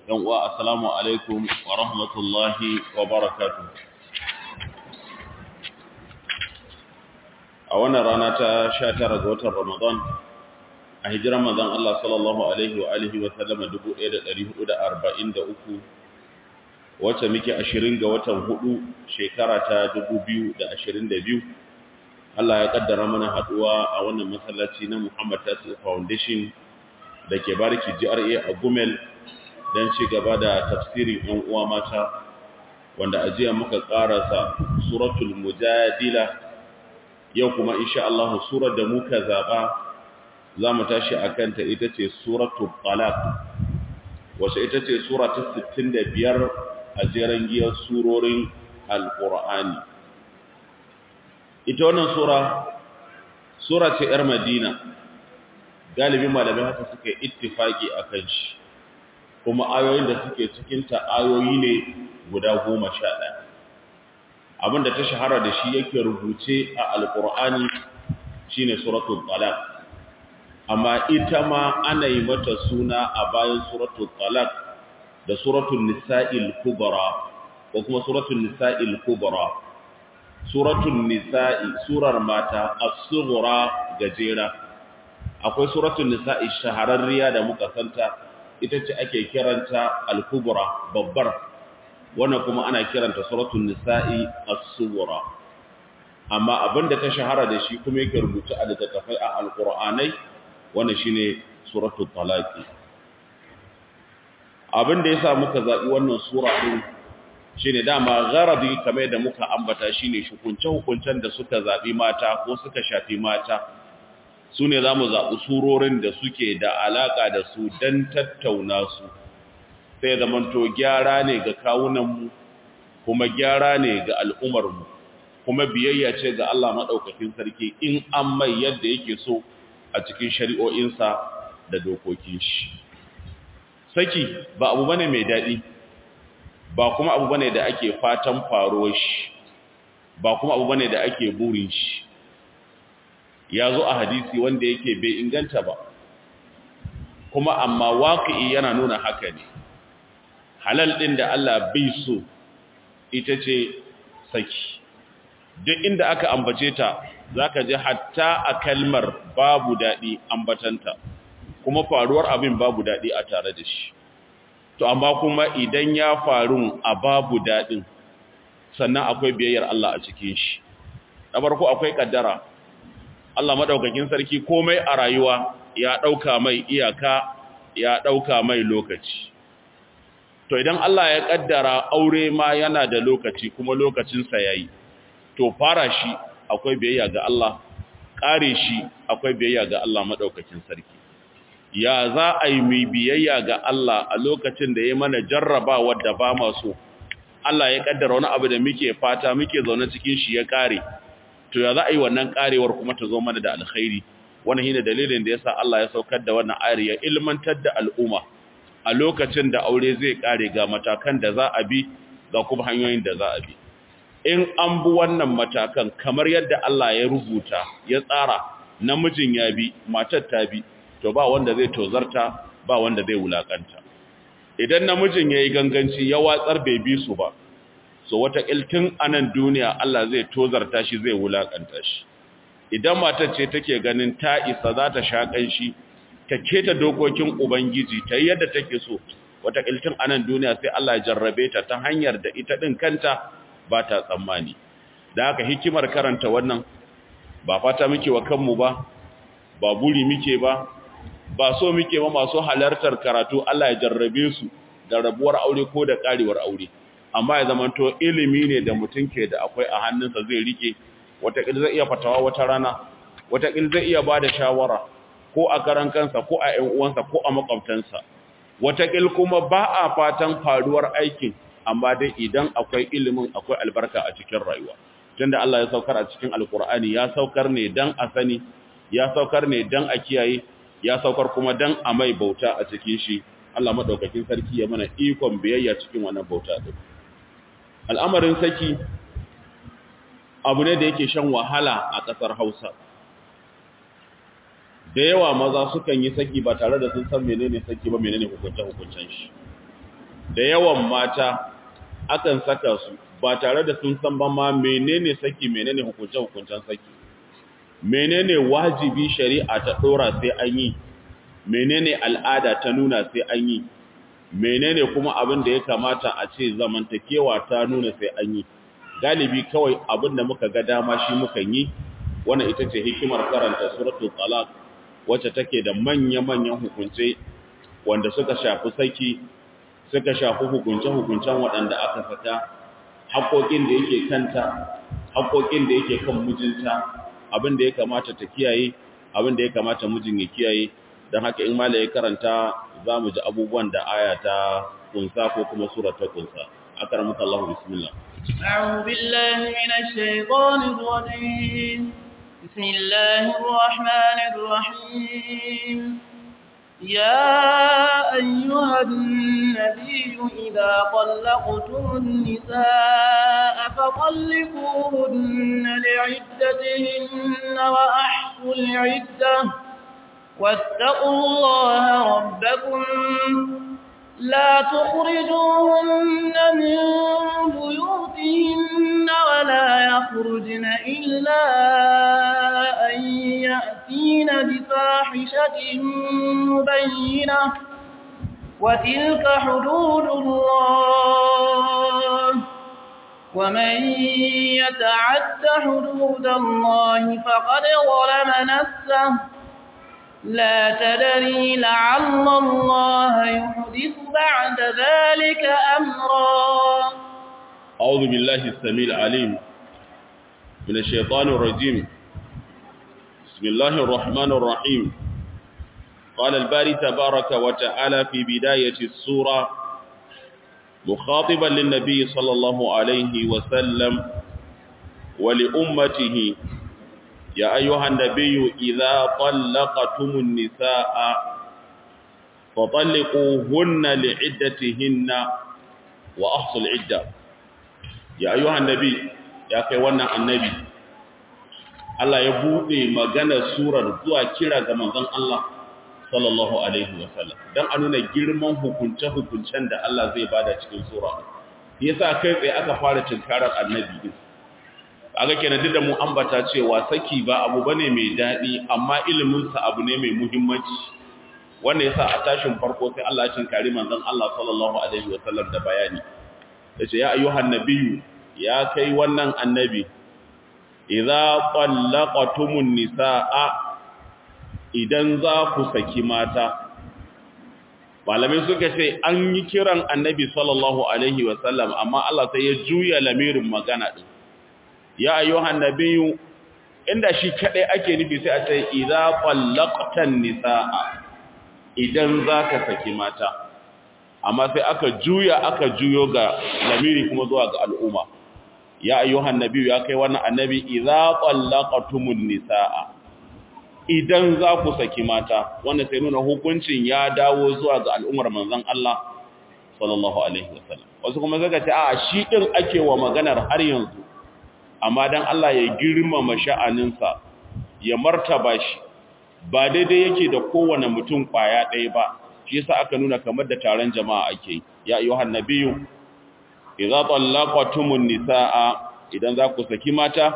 yan uwa assalamu alaikum wa rahmatullahi wa barakatuh a wannan rana ta 19 ga watan Ramadan a hijiran manzon Allah sallallahu alaihi wa alihi wa sallama 1443 wacce muke 20 ga watan hudu shekara ta 2022 Allah ya kaddara mana haduwa a wannan masallaci na Muhammad Tasi Foundation da ke bariki GRA a Gumel don ci gaba da tafsirin ‘yan uwa mata wanda a jiya muka ƙarasa suratul mujadila yau kuma insha Allah surar da muka zaɓa za mu tashi a kanta ita ce suratul talaq wace ita ce sura ta 65 a jeren giyar surorin alƙur'ani ita wannan sura sura ce ‘yar madina galibin malamai haka suka yi ittifaki a kan shi kuma ayoyin da suke cikinta ayoyi ne guda goma sha ɗaya abinda ta shahara da shi yake rubuce a alƙur'ani shi ne suratul talaq amma ita ma ana yi mata suna a bayan suratul talaq da suratul nisa'il kubra ko kuma suratul nisa'il kubra suratul nisa'i surar mata as-sughra gajera akwai suratul nisa'i shahararriya da muka santa ita ce ake kiranta al-kubra babbar wannan kuma ana kiranta suratul nisa'i as-sughra amma abinda ta shahara da shi kuma yake rubuta a littattafai a alqur'anai wannan shine suratul talaq abinda yasa muka zabi wannan sura din shine dama gharadi kamar da muka ambata shine hukunce hukuncen da suka zabi mata ko suka shafi mata su ne za mu zaɓi surorin da suke da alaƙa da su don tattauna su sai zamanto gyara ne ga kawunanmu kuma gyara ne ga al'umarmu kuma biyayya ce ga Allah maɗaukakin sarki in an mai yadda yake so a cikin shari'o'insa da dokokin shi. Saki ba abu bane mai daɗi, ba kuma abu bane da ake fatan faruwar shi, ba kuma abu bane da ake burin shi. ya zo a hadisi wanda yake bai inganta ba kuma amma waƙi yana nuna haka ne halal ɗin da Allah bai so ita ce saki duk inda aka ambace ta za ka ji hatta a kalmar babu daɗi ambatanta kuma faruwar abin babu daɗi a tare da shi to amma kuma idan ya faru a babu daɗin sannan akwai biyayyar Allah a cikin shi na farko akwai ƙaddara Allah madaukakin sarki komai a rayuwa ya dauka mai iyaka ya dauka mai lokaci to idan Allah ya kaddara aure ma yana da lokaci kuma lokacin sa yayi to fara shi akwai biyayya ga Allah kare shi akwai biyayya ga Allah madaukakin sarki ya za a yi mai biyayya ga Allah a lokacin da ya mana jarrabawa da ba maso Allah ya kaddara wani abu da muke fata muke zaune cikin shi ya kare to ya za a yi wannan karewar kuma ta zo mana da alkhairi wannan shine dalilin da yasa Allah ya saukar da wannan ayar ya ilmantar da al'umma a lokacin da aure zai kare ga matakan da za a bi ga kuma hanyoyin da za a bi in an bi wannan matakan kamar yadda Allah ya rubuta ya tsara namijin ya bi matar ta bi to ba wanda zai tozarta ba wanda zai wulakanta idan namijin yayi ganganci ya watsar bai bi su ba so wata iltin anan duniya Allah zai tozarta shi zai wulakanta shi idan matar ce take ganin ta isa za ta shakan shi ta keta dokokin ubangiji ta yadda take so wata iltin anan duniya sai Allah ya jarrabe ta ta hanyar da ita din kanta ba ta tsammani da haka hikimar karanta wannan ba fata muke wa kanmu ba ba buri muke ba ba so muke ba masu halartar karatu Allah ya jarrabe su da rabuwar aure ko da karewar aure amma ya zamanto ilimi ne da mutum ke da akwai a hannunsa zai rike watakil zai iya fatawa wata rana watakil zai iya ba da shawara ko a karan kansa ko a ‘yan uwansa ko a makwabtansa watakil kuma ba a fatan faruwar aikin amma dai idan akwai ilimin akwai albarka a cikin rayuwa tunda Allah ya saukar a cikin alkur'ani ya saukar ne dan a sani ya saukar ne dan a kiyaye ya saukar kuma dan a mai bauta a cikin shi Allah madaukakin sarki ya mana ikon biyayya cikin wannan bauta din al'amarin saki abu ne da yake shan wahala a ƙasar Hausa da yawa maza sukan yi saki ba tare da sun san menene saki ba menene hukuncen hukuncen shi da yawan mata akan saka su ba tare da sun san ba ma menene saki menene hukunce-hukuncen saki menene wajibi shari'a ta dora sai an yi menene al'ada ta nuna sai an yi menene kuma abin da ya kamata a ce zamantakewa ta nuna sai an yi galibi kawai abin da muka ga dama shi muka yi wannan ita ce hikimar karanta suratul talaq wacce take da manya-manyan hukunce wanda suka shafi saki suka shafi hukunce-hukuncen waɗanda aka saka haƙoƙin da yake kanta haƙoƙin da yake kan mijinta abin da ya kamata ta kiyaye abin da ya kamata mijin ya kiyaye don haka in mala ya karanta za mu ji abubuwan da aya ta kunsa ko kuma sura ta kunsa akaramuka Allah bismillah أعوذ بالله من الشيطان الرجيم بسم الله الرحمن الرحيم يا أيها النبي إذا طلقتم النساء فطلقوهن لعدتهن وأحصوا العدة واتقوا الله ربكم لا تخرجوهن من بيوتهن ولا يخرجن إلا أن يأتين بفاحشة مبينة وتلك حدود الله ومن يتعد حدود الله فقد ظلم نفسه لا تدري لعل الله يحدث بعد ذلك أمرا أعوذ بالله السميع العليم من الشيطان الرجيم بسم الله الرحمن الرحيم قال الباري تبارك وتعالى في بداية السورة مخاطبا للنبي صلى الله عليه وسلم ولأمته يا أيها النبي إذا طلقتم النساء فطلقوهن لعدتهن وأحصوا العدة يا أيها النبي يا كيوانا النبي Allah ya buɗe maganar surar zuwa kira ga manzon Allah sallallahu alaihi wasallam dan a nuna girman hukunce-hukuncen da Allah zai bada cikin sura yasa kai tsaye aka fara tinkarar annabi din aga kenan duk da mu ambata cewa saki ba abu bane mai dadi amma ilimin sa abu ne mai muhimmanci wanda yasa a tashin farko sai Allah ya tinkari manzon Allah sallallahu alaihi wasallam da bayani yace ya ayyuhan nabiyyu ya kai wannan annabi idza tallaqatumun nisaa idan za ku saki mata malamai suka ce an yi kiran annabi sallallahu alaihi wasallam amma Allah sai ya juya lamirin magana din ya ayyuhan nabiyyu inda shi kadai ake nufi sai a ce idza qallaqtan nisaa idan zaka saki mata amma sai aka juya aka juyo ga lamiri kuma zuwa ga al'umma ya ayyuhan nabiyyu ya kai wannan annabi idza qallaqtumun nisaa idan za ku saki mata wanda sai nuna hukuncin ya dawo zuwa ga al'ummar manzon Allah sallallahu alaihi wasallam wasu kuma zaka ce a shi din ake wa maganar har yanzu amma dan Allah ya girmama sha'aninsa ya martaba shi ba daidai yake da kowane mutum kwaya ɗaya ba shi yasa aka nuna kamar da taron jama'a ake ya ayyuhan nabiyyu idza tallaqatumun nisaa idan za ku saki mata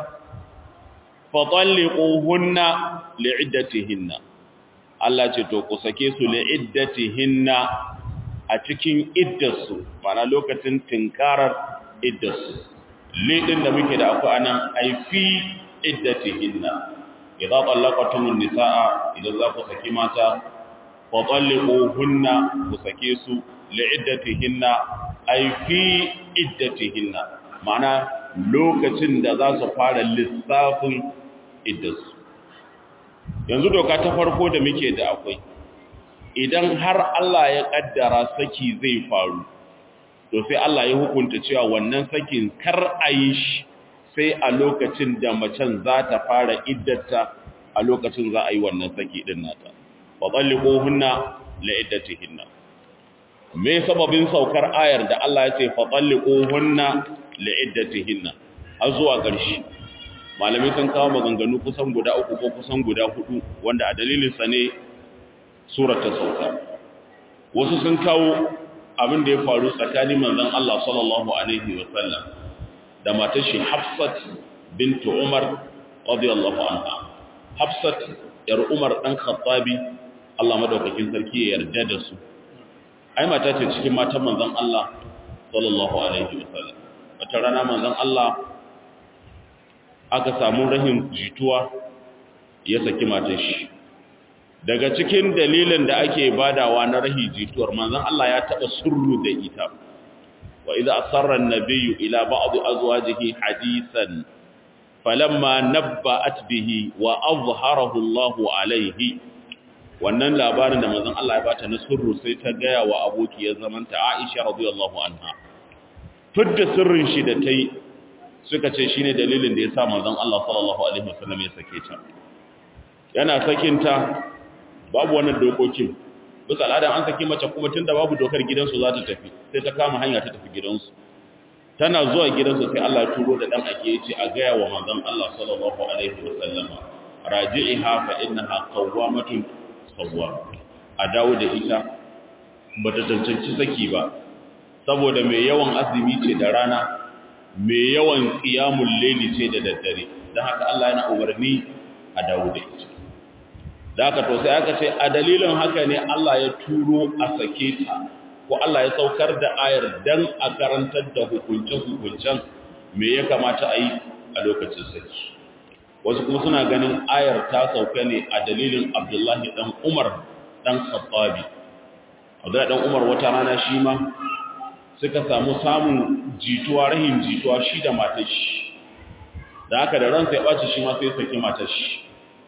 fatalliquhunna li'iddatihinna Allah ce to ku sake su li'iddatihinna a cikin iddarsu mana lokacin tinkarar iddarsu lidin da muke da akwai anan ai fi iddatihinna idza tallaqatumun nisaa idan za ku saki mata fatalliquhunna ku sake su li'iddatihinna ai fi iddatihinna mana lokacin da za su fara lissafin iddarsu yanzu doka ta farko da muke da akwai idan har Allah ya kaddara saki zai faru to sai Allah ya hukunta cewa wannan sakin kar a yi shi sai a lokacin da macen za ta fara iddata a lokacin za a yi wannan saki din nata wa talliquhunna la iddatihinna me sababin saukar ayar da Allah ya ce fa talliquhunna la iddatihinna har zuwa ƙarshe malamai sun kawo maganganu kusan guda uku ko kusan guda hudu wanda a dalilin sa ne surar ta sauka wasu sun kawo abin da ya faru tsakanin manzon Allah sallallahu alaihi wa sallam da matar shi Hafsat bint Umar radiyallahu anha Hafsat yar Umar dan Khattabi Allah madaukakin sarki ya yarda da su ai mata ce cikin matan manzon Allah sallallahu alaihi wa sallam wata rana manzon Allah aka samu rahin jituwa ya saki matar shi daga cikin dalilin da ake badawa na rahi jituwar manzon Allah ya taba surru da ita wa idza asarra an-nabiyyu ila ba'd azwajihi hadithan falamma nabba'at bihi wa azharahu Allahu alayhi wannan labarin da manzon Allah ya bata na surru sai ta gaya wa abokiyar zamanta Aisha radiyallahu anha fidda sirrin shi da tai suka ce shine dalilin da yasa manzon Allah sallallahu alaihi wasallam ya sake ta yana sakinta babu wannan dokokin bisa al'adan an saki mace kuma tunda babu dokar gidansu za ta tafi sai ta kama hanya ta tafi gidansu tana zuwa gidansu sai Allah ya turo da dan ake yace a gaya wa manzon Allah sallallahu alaihi wasallam raji'iha fa innaha qawwamatun sawwa a dawo da ita bata tantance saki ba saboda mai yawan azumi ce da rana mai yawan qiyamul layli ce da daddare dan haka Allah yana umarni a dawo da ita da aka to sai aka ce a dalilin haka ne Allah ya turo a sake ta ko Allah ya saukar da ayar dan a karantar da hukunce-hukuncen me ya kamata a yi a lokacin saki wasu kuma suna ganin ayar ta sauka ne a dalilin Abdullahi dan Umar dan Khattabi Abdullahi dan Umar wata rana shi ma suka samu samun jituwa rahin jituwa shi da matar shi da haka da ransa ya ɓaci shi ma sai saki matar shi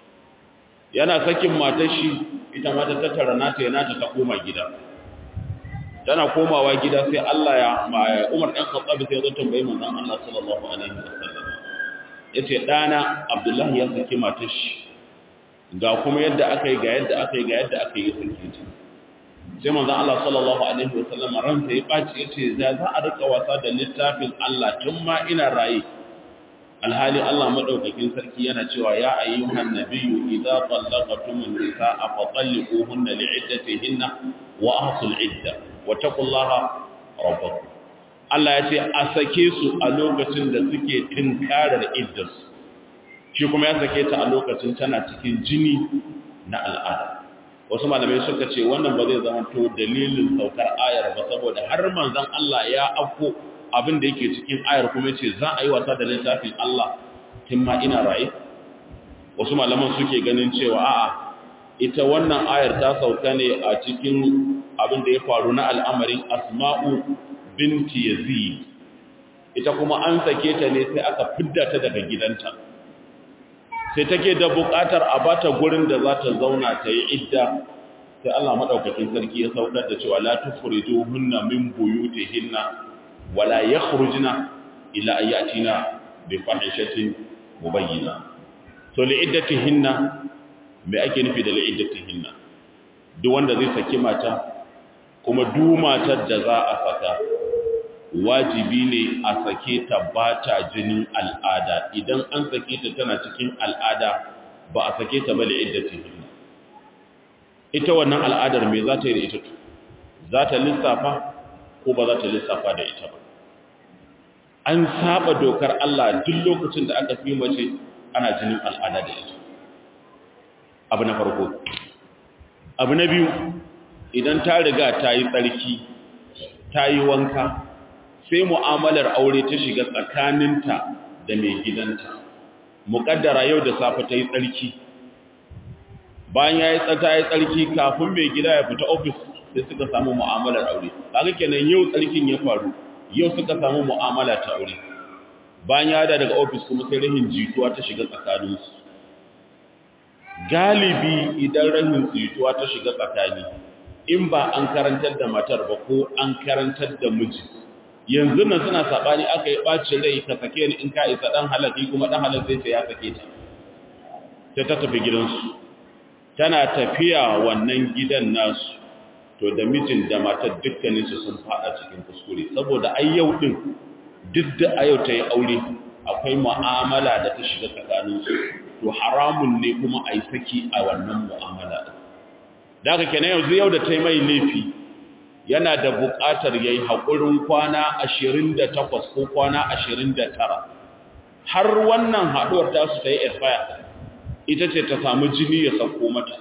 yana sakin matar shi ita ma ta tattara nata ya nata ta koma gida tana komawa gida sai Allah ya Umar dan Khattab sai ya zo tambayi manzon Allah sallallahu alaihi wasallam yace dana Abdullahi ya saki matar shi ga kuma yadda aka yi ga yadda aka yi ga yadda aka yi saki ta sai manzon Allah sallallahu alaihi wasallam ransa ya baci yace za za a rika wasa da littafin Allah tun ma ina raye alhali Allah madaukakin sarki yana cewa ya ayyuhan nabiyyu idza tallaqtumun nisaa fa talliquhunna li'iddatihinna wa ahsul idda wa taqullaha rabbakum Allah ya ce a sake su a lokacin da suke tinkarar iddarsu shi kuma ya sake ta a lokacin tana cikin jini na al'ada wasu malamai suka ce wannan ba zai zama to dalilin saukar ayar ba saboda har manzon Allah ya afko abin da yake cikin ayar kuma ce za a yi wasa da littafin Allah tun ma ina raye wasu malaman suke ganin cewa a'a ita wannan ayar ta sauka ne a cikin abin da ya faru na al'amarin asma'u binti yazid ita kuma an sake ta ne sai aka fidda ta daga gidanta sai take da buƙatar a bata gurin da za ta zauna ta yi idda sai Allah madaukakin sarki ya saukar da cewa la tukhrijuhunna min buyutihinna wala yakhrujna ila ayatina bi fahishatin mubayyina to li iddatihinna me ake nufi da li iddatihinna duk wanda zai saki mata kuma duk matar da za a saka wajibi ne a sake ta bata jinin al'ada idan an sake ta tana cikin al'ada ba a sake ta ba li iddatihinna ita wannan al'adar me za ta yi da ita za ta lissafa ko ba za ta lissafa da ita ba an saba dokar Allah duk lokacin da aka fi mace ana jinin al'ada da ita abu na farko abu na biyu idan ta riga ta yi tsarki ta yi wanka sai mu'amalar aure ta shiga tsakaninta da mai gidanta muƙaddara yau da safe ta yi tsarki bayan ya yi tsata ya tsarki kafin mai gida ya fita ofis sai suka samu mu'amalar aure kaga kenan yau tsarkin ya faru yau suka samu mu'amala ta aure bayan ya da daga ofis kuma sai rahin jituwa ta shiga tsakaninsu galibi idan rahin jituwa ta shiga tsakani in ba an karantar da matar ba ko an karantar da miji yanzu nan suna sabani aka yi bacin rai ka sake ni in ka isa dan halaki kuma dan halal zai ce ya sake ta sai ta tafi gidansu tana tafiya wannan gidan nasu to da mijin da matar dukkaninsu sun fada cikin kuskure saboda ai yau din duk da a yau ta yi aure akwai mu'amala da ta shiga tsakaninsu to haramun ne kuma a yi saki a wannan mu'amala da haka kenan yanzu yau da ta yi mai laifi yana da buƙatar ya yi haƙurin kwana ashirin da takwas ko kwana ashirin da tara har wannan haɗuwar tasu ta yi expire ita ce ta samu jini ya sauko mata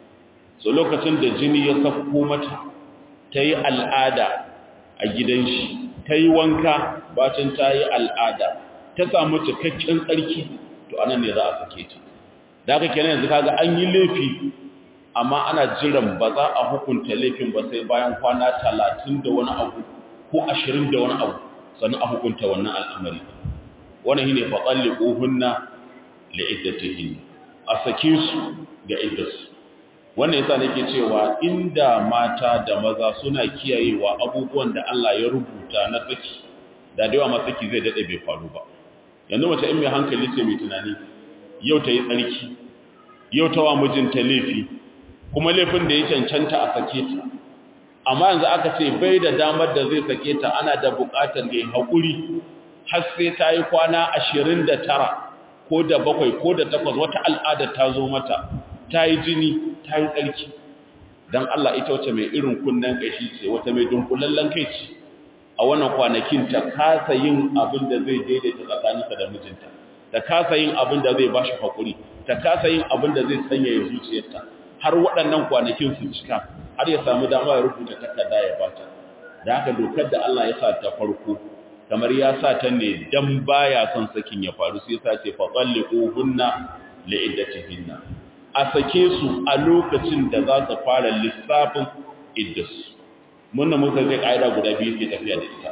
so lokacin da jini ya sauko mata ta yi al'ada a gidan shi ta yi wanka bacin ta yi al'ada ta samu cikakken tsarki to anan ne za a sake ta da aka kenan yanzu kaga an yi laifi amma ana jiran ba za a hukunta laifin ba sai bayan kwana talatin da wani abu ko ashirin da wani abu sannan a hukunta wannan al'amari wannan shi ne faƙalli ƙohunna da iddatihin a sake su ga iddarsu wannan yasa nake cewa inda mata da maza suna kiyayewa abubuwan da Allah ya rubuta na saki da da yawa ma saki zai dade bai faru ba yanzu mace in mai hankali ce mai tunani yau ta yi tsarki yau ta wa mijinta laifi kuma laifin da ya cancanta a sake ta amma yanzu aka ce bai da damar da zai sake ta ana da buƙatar ya haƙuri har sai ta yi kwana ashirin da tara ko da bakwai ko da takwas wata al'ada ta zo mata ta yi jini ta yi tsarki don Allah ita wace mai irin kunnen ƙashi ce wata mai dunkulallen kai ce a wannan kwanakin ta kasa yin abin da zai daidaita tsakaninsa da mijinta ta kasa yin abin da zai ba shi haƙuri ta kasa yin abin da zai sanya ya zuciyarta har waɗannan kwanakin su cika har ya samu dama ya rubuta takarda ya bata da haka dokar da Allah ya sa ta farko kamar ya sa ta ne dan baya son sakin ya faru sai ya sa ce fa qalliquhunna li'iddatihinna a sake su a lokacin da za su fara lissafin iddasu munna muka zai ƙa'ida guda biyu ke tafiya da ita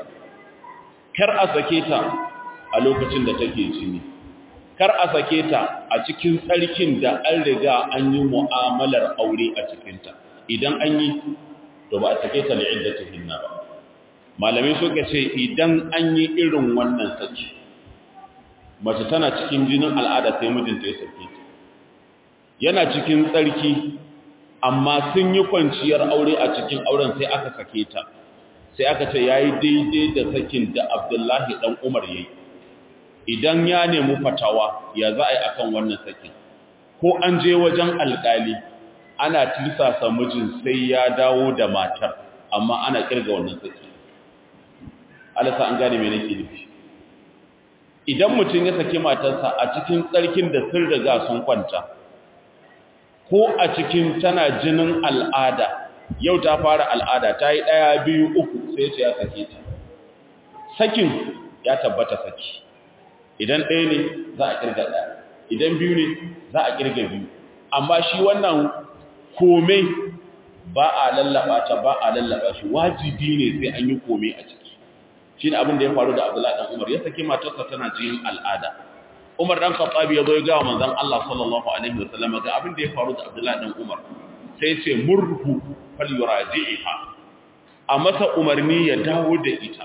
kar a sake ta a lokacin da take jini kar a sake ta a cikin tsarkin da an riga an yi mu'amalar aure a cikinta idan an yi to ba a sake ta li'iddatihinna ba malamai suka ce idan an yi irin wannan saki mace tana cikin jinin al'ada sai mijinta ya sake ta yana cikin tsarki amma sun yi kwanciyar aure a cikin auren sai aka sake ta sai aka ce yayi daidai da sakin da Abdullahi dan Umar yayi idan ya nemi fatawa ya za a yi akan wannan sakin ko an je wajen alkali ana tirsasa mijin sai ya dawo da matar amma ana kirga wannan sakin alasa an gane me nake nufi idan mutum ya saki matarsa a cikin tsarkin da sun riga sun kwanta ko a cikin tana jinin al'ada yau ta fara al'ada ta yi ɗaya biyu uku sai ce ya sake ta sakin ya tabbata saki idan ɗaya ne za a ƙirga ɗaya idan biyu ne za a ƙirga biyu amma shi wannan kome ba a lallaba ta ba a lallaba shi wajibi ne sai an yi kome a ciki shi ne abin da ya faru da abdullahi ɗan umar ya saki matarsa tana jinin al'ada Umar dan Khattabi ya zo ya ga manzon Allah sallallahu alaihi wasallam ga abin da ya faru da Abdullah dan Umar sai ce murhu falyuraji'ha a masa umarni ya dawo da ita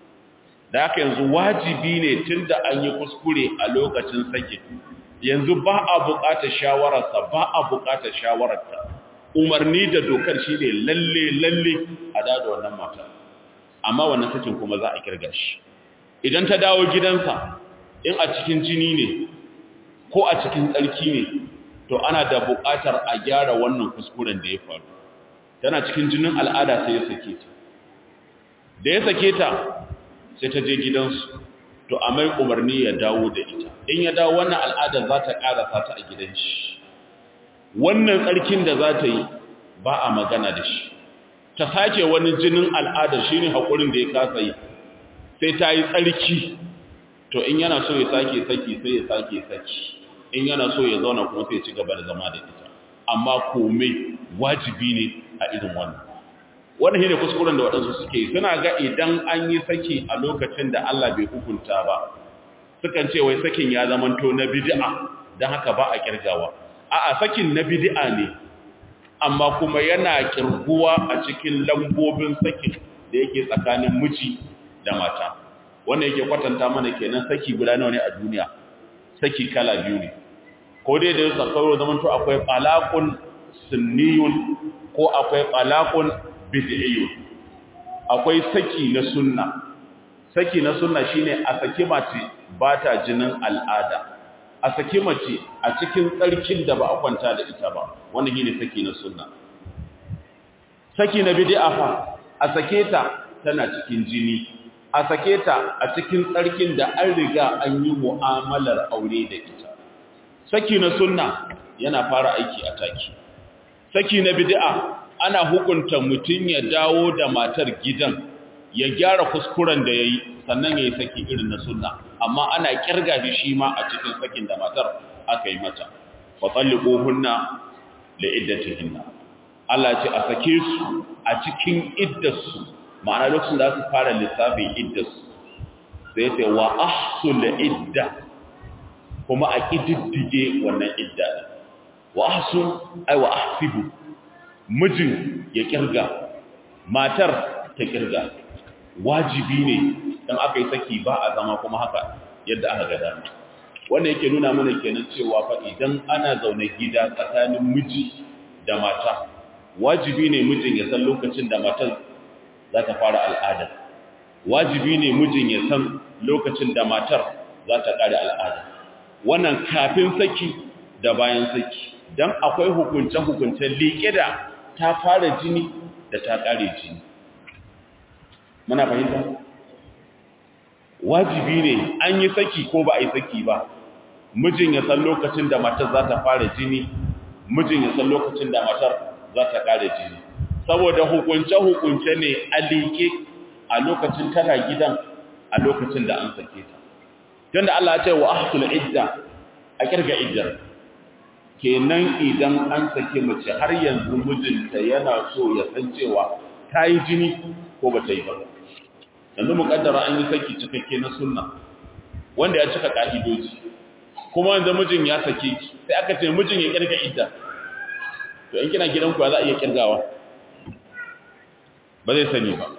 da haka yanzu wajibi ne tunda an yi kuskure a lokacin sake yanzu ba a buƙatar shawararsa ba a buƙatar shawararta umarni da dokar shine lalle lalle a dada wannan mata amma wannan sakin kuma za a kirga shi idan ta dawo gidansa in a cikin jini ne ko a cikin tsarki ne to ana da buƙatar a gyara wannan kuskuren da ya faru tana cikin jinin al'ada sai ya sake ta da ya sake ta sai ta je gidansu to a mai umarni ya dawo da ita in ya dawo wannan al'adar za ta ƙarasa ta a gidan shi wannan tsarkin da za ta yi ba a magana da shi ta sake wani jinin al'adar shi ne haƙurin da ya kasa yi sai ta yi tsarki to in yana so ya sake saki sai ya sake saki in yana so ya zauna kuma sai ya ci gaba da zama da ita amma komai wajibi ne a irin wannan wannan shine kuskuren da waɗansu suke suna ga idan an yi saki a lokacin da Allah bai hukunta ba sukan ce wai sakin ya zamanto na bid'a dan haka ba a kirgawa a'a sakin na bid'a ne amma kuma yana kirguwa a cikin lambobin sakin da yake tsakanin miji da mata wannan yake kwatanta mana kenan saki guda nawa ne a duniya saki kala biyu ne ko dai da yasa kawai zaman to akwai talaqun sunniyun ko akwai talaqun bid'iyyun akwai saki na sunna saki na sunna shine a saki mace ba ta jinin al'ada a saki mace a cikin tsarkin da ba a kwanta da ita ba wannan shine saki na sunna saki na bid'a fa a sake ta tana cikin jini a sake ta a cikin tsarkin da an riga an yi mu'amalar aure da ita saki na sunna yana fara aiki a taki saki na bid'a ana hukunta mutum ya dawo da matar gidan ya gyara kuskuren da yayi sannan yayi saki irin na sunna amma ana kirga shi shi ma a cikin sakin da matar aka yi mata fa talliquhunna li iddatihinna Allah ce a sake su a cikin iddarsu ma'ana lokacin da su fara lissafin iddarsu sai ce wa ahsul idda kuma a kididdige wannan idda wa ahsul ai wa ahsibu mijin ya kirga matar ta kirga wajibi ne dan aka yi saki ba a zama kuma haka yadda aka ga dama wannan yake nuna mana kenan cewa fa idan ana zaune gida tsakanin miji da mata wajibi ne mijin ya san lokacin da matar za ta fara al'ada wajibi ne mijin ya san lokacin da matar za ta ƙare al'ada wannan kafin saki da bayan saki don akwai hukunce-hukuncen liƙe da ta fara jini da ta ƙare jini muna fahimta wajibi ne an yi saki ko ba a yi saki ba mijin ya san lokacin da matar za ta fara jini mijin ya san lokacin da matar za ta ƙare jini saboda hukunce-hukunce ne a liƙe a lokacin tana gidan a lokacin da an sake ta tunda Allah ya ce wa ahsul idda a kirga iddar kenan idan an sake mace har yanzu mijinta yana so ya san cewa ta yi jini ko ba ta yi ba yanzu muƙaddara an yi saki cikakke na sunna wanda ya cika ƙa'idoji kuma yanzu mijin ya sake ki sai aka ce mijin ya kirga idda to in kina gidanku ya za a iya kirgawa ba zai sani ba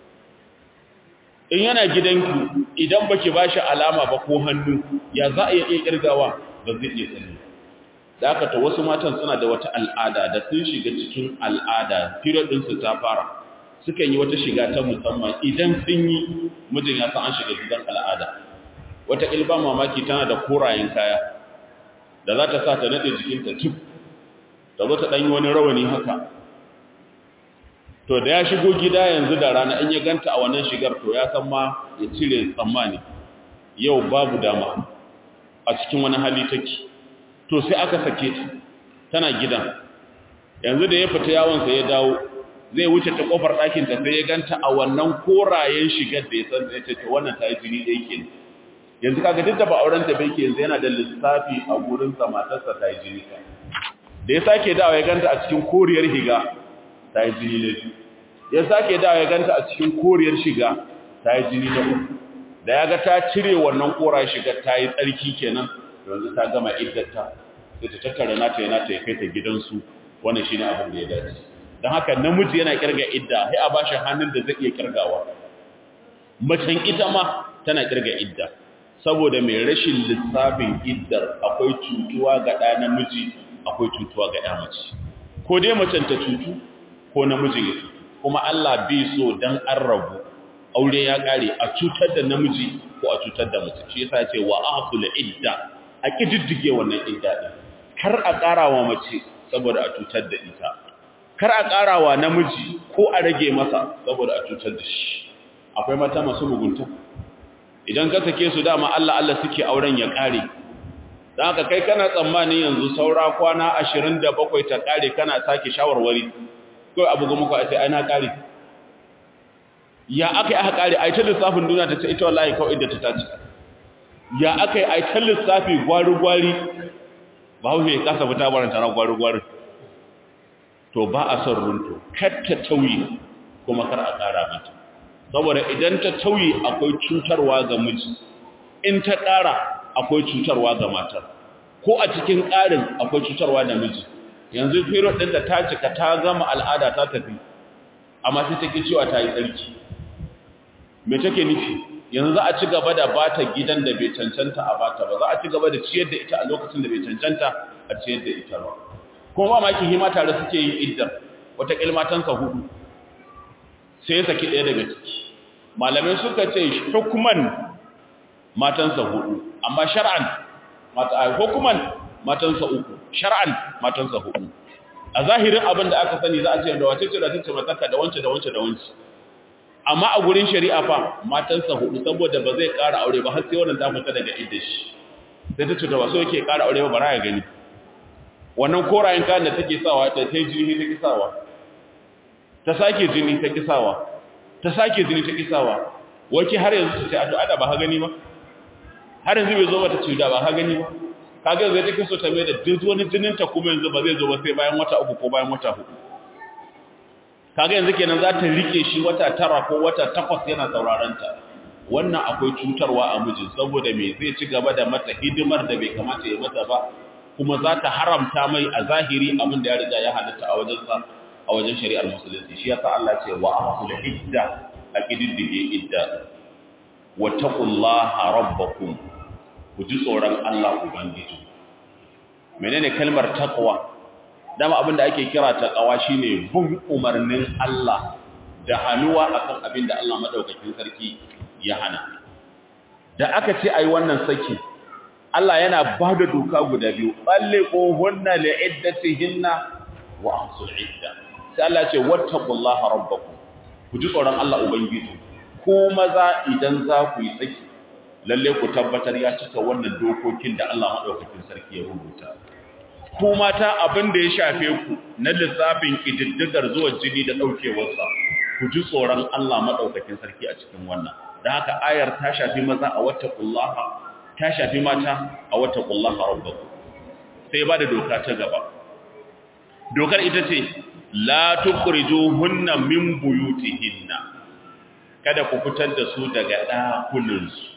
in yana gidanku idan baki bashi alama ba ko hannu ya za a iya kirgawa ba zai iya sani da aka ta wasu matan suna da wata al'ada da sun shiga cikin al'ada period ɗinsu ta fara sukan yi wata shiga ta musamman idan sun yi mijin ya san an shiga gidan al'ada wata ilba mamaki tana da korayen kaya da za ta sa ta naɗe jikinta tif ta zo ta ɗanyi wani rawani haka to da ya shigo gida yanzu da rana in ya ganta a wannan shigar to ya san ma ya cire tsammani yau babu dama a cikin wani hali take to sai aka sake ta tana gidan yanzu da ya fita yawonsa ya dawo zai wuce ta kofar ɗakinta sai ya ganta a wannan korayen shigar da ya san da ya ce to wannan ta yi jini da yake yanzu kaga duk da ba auren ta bai ke yanzu yana da lissafi a gurin sa matarsa ta yi jini ka da ya sake dawo ya ganta a cikin koriyar higa ta yi jini na biyu ya sake dawo ya ganta a cikin koriyar shiga ta yi jini na uku da ya ga ta cire wannan kora shiga ta yi tsarki kenan yanzu ta gama iddata sai ta tattara nata yana ta ya kai ta gidansu wannan shine abin da ya dace don haka namiji yana kirga idda sai a bashi hannun da zai iya kirgawa macen ita ma tana kirga idda saboda mai rashin lissafin iddar akwai cutuwa ga ɗa namiji akwai cutuwa ga ɗa mace ko dai macen ta cutu ko namijin ya cutu kuma Allah bai so dan an rabu aure ya kare a cutar da namiji ko a cutar da mace shi yasa ce wa ahsul idda a kididdige wannan idda din kar a karawa mace saboda a cutar da ita kar a karawa namiji ko a rage masa saboda a cutar da shi akwai mata masu mugunta idan ka sake su dama Allah Allah suke auren ya kare dan haka kai kana tsammanin yanzu saura kwana 27 ta kare kana sake shawarwari kawai abu ga muku a ce ai na kare ya aka yi aka kare ai ta lissafin duniya ta ce ita wallahi kawai da ta tace ya aka yi ai ta lissafi gwari-gwari ba hau ya kasa fita baranta na gwari-gwari to ba a son runto kar ta tauye kuma kar a ƙara mata saboda idan ta tauye akwai cutarwa ga miji in ta ƙara akwai cutarwa ga matar ko a cikin ƙarin akwai cutarwa da miji yanzu period ɗin da ta cika ta gama al'ada ta tafi amma sai take cewa ta yi tsarki me take nufi yanzu za a ci gaba da bata gidan da bai cancanta a bata ba za a ci gaba da ciyar da ita a lokacin da bai cancanta a ciyar da ita ba kuma ba maki hima tare suke yin iddar wata kilmatansa hudu sai ya saki ɗaya daga ciki malamai suka ce hukuman matansa hudu amma shar'an mata hukuman matansa uku shar'an matansa hudu a zahirin abin da aka sani za a ce da wace ce da tace mataka da wance da wance da wance amma a gurin shari'a fa matansa hudu saboda ba zai ƙara aure ba har sai wannan ta fita daga idda shi sai ta ce ta ba so yake ƙara aure ba bara ya gani wannan korayen kayan da take sawa ta ta jini ta kisawa ta sake jini ta kisawa ta sake jini ta kisawa wake har yanzu ta ce a to ada ba ha gani ba har yanzu bai zo ba ta ce da ba ha gani ba kaga zai take so ta mai da duk wani jinin ta kuma yanzu ba zai zo ba sai bayan wata uku ko bayan wata hudu kaga yanzu kenan za ta rike shi wata tara ko wata takwas yana sauraron ta wannan akwai cutarwa a mijin saboda me zai ci gaba da mata hidimar da bai kamata ya mata ba kuma za ta haramta mai a zahiri abin da ya riga ya halatta a wajen sa a wajen shari'ar musulunci shi yasa Allah ce wa ahsul idda a kididdige idda wa taqullaha rabbakum ku ji tsoron Allah ubangiji menene kalmar taqwa dama abinda ake kira taqwa shine bin umarnin Allah da hanuwa akan abinda Allah madaukakin sarki ya hana da aka ce ai wannan saki Allah yana ba da doka guda biyu balliquhunna li'iddatihinna wa ahsul idda sai Allah ce wattaqullaha rabbakum ku ji tsoron Allah ubangiji ko maza idan za ku yi saki lalle ku tabbatar ya cika wannan dokokin da Allah madaukakin sarki ya rubuta ku mata abin da ya shafe ku na lissafin kididdigar zuwa jini da daukewarsa ku ji tsoron Allah madaukakin sarki a cikin wannan dan haka ayar ta shafi maza a wattaqullaha ta shafi mata a wattaqullaha rabbakum sai ba da doka ta gaba dokar ita ce la tukhrijuhunna min buyutihinna kada ku fitar da su daga ɗakunansu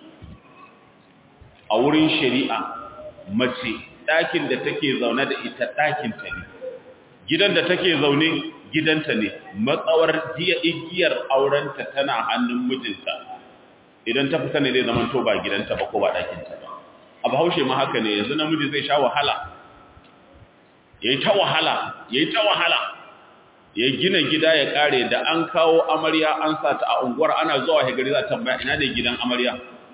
a wurin shari'a mace ɗakin da take zaune da ita ɗakinta ne gidan da take zaune gidanta ne matsawar jiya igiyar aurenta tana hannun mijinta idan ta fita ne zai zama to ba gidanta ba ko ba ɗakinta ba a bahaushe ma haka ne yanzu namiji zai sha wahala ya yi ta wahala ya yi ta wahala ya gina gida ya kare da an kawo amarya an sa ta a unguwar ana zuwa hegari za ta tambaya ina ne gidan amarya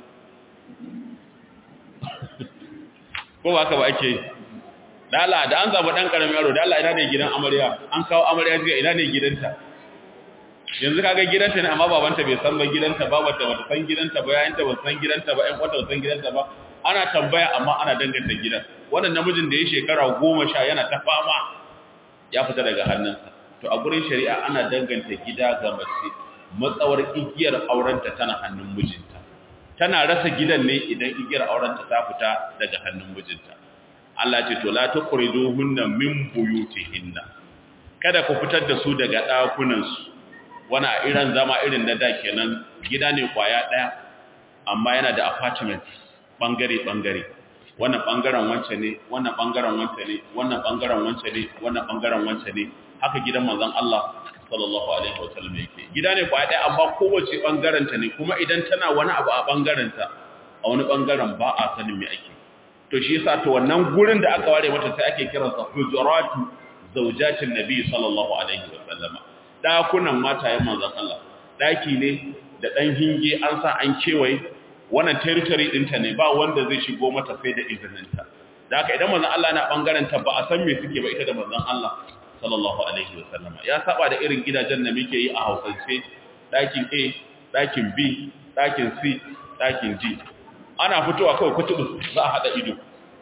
ko ba haka ba ake dala da an zaba dan karamin yaro dala ina ne gidan amarya an kawo amarya jiya ina ne gidanta yanzu kaga gidanta ne amma babanta bai san ba gidanta ba wata wata san gidanta ba yayanta ba san gidanta ba ƴan kwata ba san gidanta ba ana tambaya amma ana danganta gidan wannan namijin da ya shekara goma sha yana ta fama ya fita daga hannunsa to a gurin shari'a ana danganta gida ga mace matsawar igiyar aurenta tana hannun mijinta tana rasa gidan ne idan igiyar aurenta ta fita daga hannun mijinta Allah ce to la tukhrijuhunna min buyutihinna kada ku fitar da su daga dakunan su wani a irin zama irin na da kenan gida ne kwaya daya amma yana da apartment bangare bangare wannan bangaren wance ne wannan bangaren wance ne wannan bangaren wance ne wannan bangaren wance ne haka gidan manzon Allah sallallahu alaihi wasallam yake gida ne kwaya daya amma kowace bangaren ta ne kuma idan tana wani abu a bangaren ta a wani bangaren ba a sanin me ake to shi yasa to wannan gurin da aka ware mata sai ake kiransa hujuratu zawjatin nabi sallallahu alaihi wasallama dakunan matayen manzon Allah daki ne da dan hinge an sa an kewaye wannan territory dinta ne ba wanda zai shigo mata sai da izininta da haka idan manzon Allah na bangaren ta ba a san me suke ba ita da manzon Allah sallallahu alaihi wasallama ya saba da irin gidajen da muke yi a Hausance dakin A dakin B dakin C dakin D ana fitowa kawai kutubu za a hada ido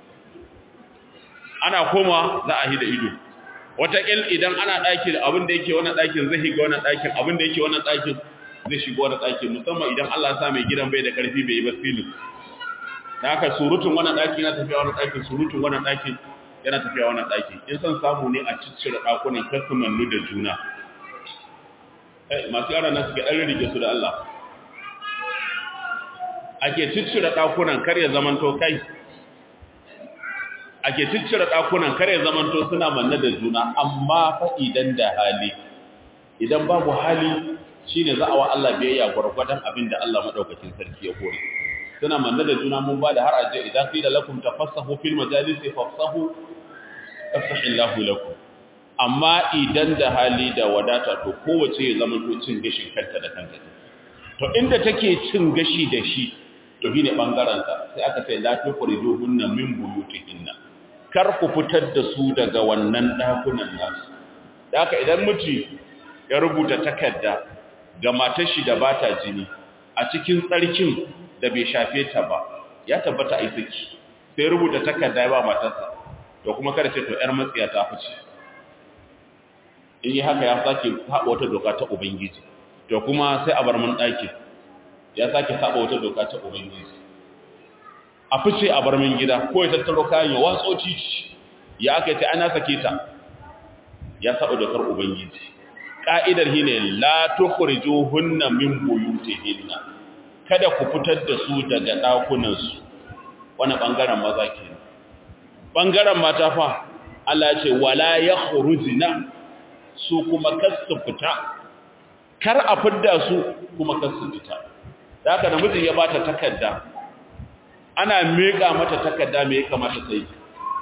ana koma za a hida ido wataƙil idan ana ɗaki da abin da yake wannan ɗakin zai higa wannan ɗakin abin da yake wannan ɗakin zai shiga wannan ɗakin musamman idan Allah sa mai gidan bai da ƙarfi bai yi ba filin da haka surutun wannan ɗaki yana tafiya wannan ɗakin surutun wannan ɗakin yana tafiya wannan ɗakin in son samu ne a ciccire ɗakunan kasumannu da juna masu yara nan suke ɗan rike su da Allah ake ciccire ɗakunan kar ya zamanto kai ake ciccire ɗakunan kar ya zamanto suna manne da juna amma fa idan da hali idan babu hali shine za a wa Allah biyayya gwargwadon abin da Allah madaukakin sarki ya kore suna manne da juna mun ba da har aje idan qila lakum tafassahu fil majalisi fafsahu afsahillahu lakum amma idan da hali da wadata to kowace ya zamanto cin gashin kanta da kanta to inda take cin gashi da shi to shine bangaren ta sai aka ce la tukhrijuhunna min buyutihinna kar ku fitar da su daga wannan dakunan nasu da haka idan miji ya rubuta takarda ga matar shi da bata jini a cikin tsarkin da bai shafe ta ba ya tabbata ai saki sai rubuta takarda ba matarsa to kuma kada ce to yar matsiya ta fice in yi haka ya sake haɓa wata doka ta ubangiji to kuma sai a bar mun ɗaki ya sake haɓa wata doka ta ubangiji a fice a bar min gida ko ya tattaro kayan ya watso titi ya aka ce ana sake ta ya saba dokar ubangiji ka'idar shi ne la tukhrijuhunna min buyutihinna kada ku fitar da su daga dakunan su wani bangaren maza kenan bangaren mata fa Allah ya ce wala yakhrujna su kuma kasu fita kar a fidda su kuma kasu fita da haka namiji ya bata takarda ana meka mata takarda me ya kamata ta yi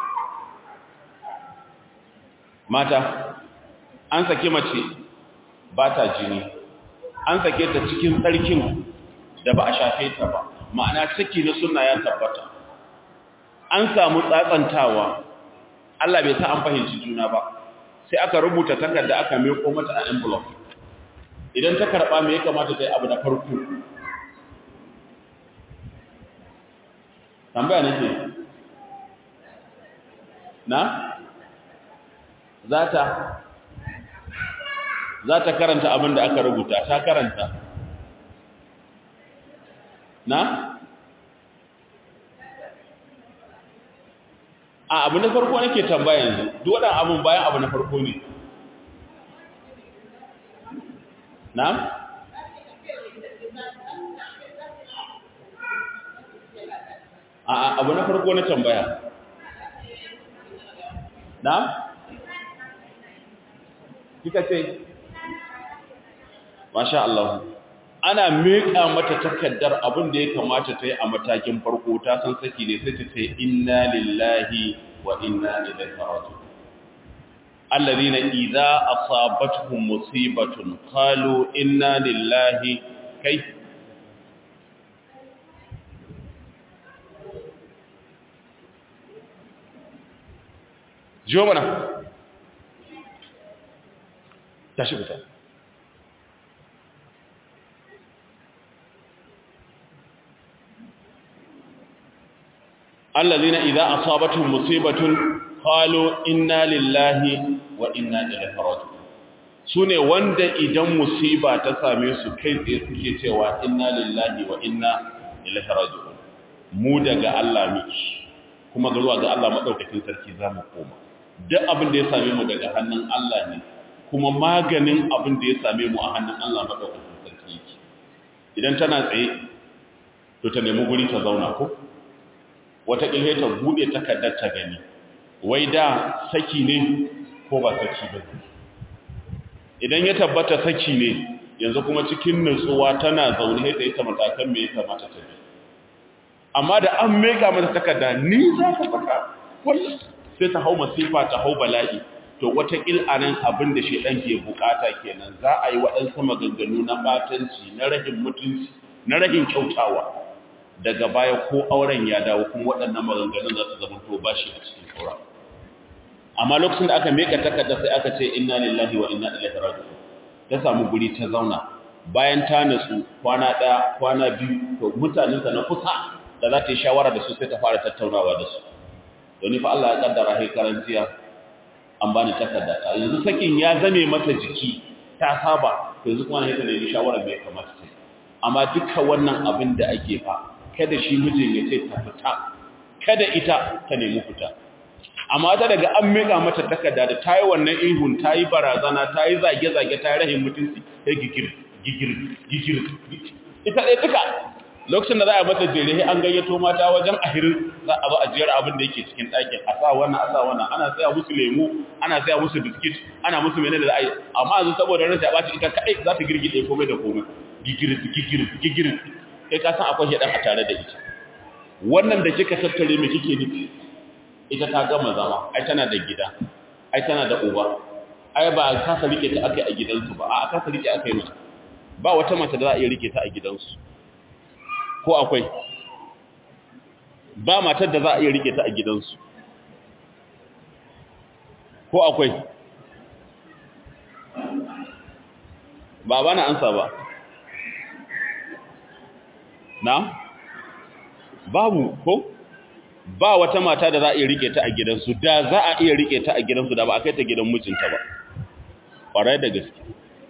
mata an sake mace ba ta jini an sake ta cikin tsarkin da ba a shafe ta ba ma'ana ciki na suna ya tabbata an samu tsatsantawa Allah bai sa an fahimci juna ba sai aka rubuta takarda aka meko mata a envelope idan ta karba me ya kamata ta yi abu na farko tambaya nake na za ta za ta karanta abin da aka rubuta ta karanta na a abu na farko nake tambaya yanzu duk waɗannan abin bayan abu na farko ne na a abu na farko na tambaya na kika ce masha Allah ana miƙa mata takaddar abin da ya kamata ta yi a matakin farko ta san saki ne sai ta ce inna lillahi wa inna ilaihi raji'un alladhina idza asabatuhum musibatun qalu inna lillahi kai jiyo mana tashi fita allazina idza asabatuhum musibatun qalu inna lillahi wa inna ilaihi raji'un sune wanda idan musiba ta same su kai tsaye suke cewa inna lillahi wa inna ilaihi raji'un mu daga Allah miki kuma zuwa ga Allah madaukakin sarki zamu koma duk abin da ya same mu daga hannun Allah ne kuma maganin abin da ya same mu a hannun Allah madaukakin sarki yake idan tana tsaye to ta nemi guri ta zauna ko wata ƙilhe ta buɗe takardar ta gani wai da saki ne ko ba saki ba idan ya tabbata saki ne yanzu kuma cikin nutsuwa tana zaune da ita matakan me ya kamata ta bi amma da an meka mata takarda ni za ka saka wallahi sai ta hau masifa ta hau bala'i to wata anan abin da shedan ke bukata kenan za a yi waɗansu maganganu na batanci na rahin mutunci na rahin kyautawa daga baya ko auren ya dawo kuma waɗannan maganganun za su zama to bashi a cikin auren amma lokacin da aka meka takarda sai aka ce inna lillahi wa inna ilaihi raji'un ta samu guri ta zauna bayan ta nutsu kwana ɗaya kwana biyu to mutanenta na kusa da za ta yi shawara da su sai ta fara tattaunawa da su don fa Allah ya kaddara hai karantiya an bani takarda ta yanzu sakin ya zame mata jiki ta saba yanzu kuma ne ta nemi shawara mai kamata ta amma dukkan wannan abin da ake fa kada shi mijin ya ce ta fita kada ita ta nemi fita amma ta daga an mika mata takarda da ta yi wannan ihun ta yi barazana ta yi zage-zage ta yi rahin mutunci ta gigir gigir gigir ita ɗaya duka lokacin da za a mata jere an gayyato mata wajen ahirin za a zo a jera abin da yake cikin ɗakin a sa wannan a sa wannan ana saya musu lemu ana saya musu biskit ana musu menene da za a yi amma yanzu saboda rashin a ɓaci ita kaɗai za ta girgide komai da komai gigir gigir gigir kai ka san akwai shaɗan a tare da ita wannan da kika tattare mai kike nufi ita ta gama zama ai tana da gida ai tana da uba ai ba a kasa rike ta akai a gidansu ba a kasa rike akai mata ba wata mace da za a iya rike ta a gidansu ko akwai ba matar da za a iya rike ta a gidansu ko akwai ba ba na ansa ba na babu ko ba wata mata da za a iya rike ta a gidansu da za a iya rike ta a gidansu da ba a kai ta gidan mijinta ba ƙwarai da gaske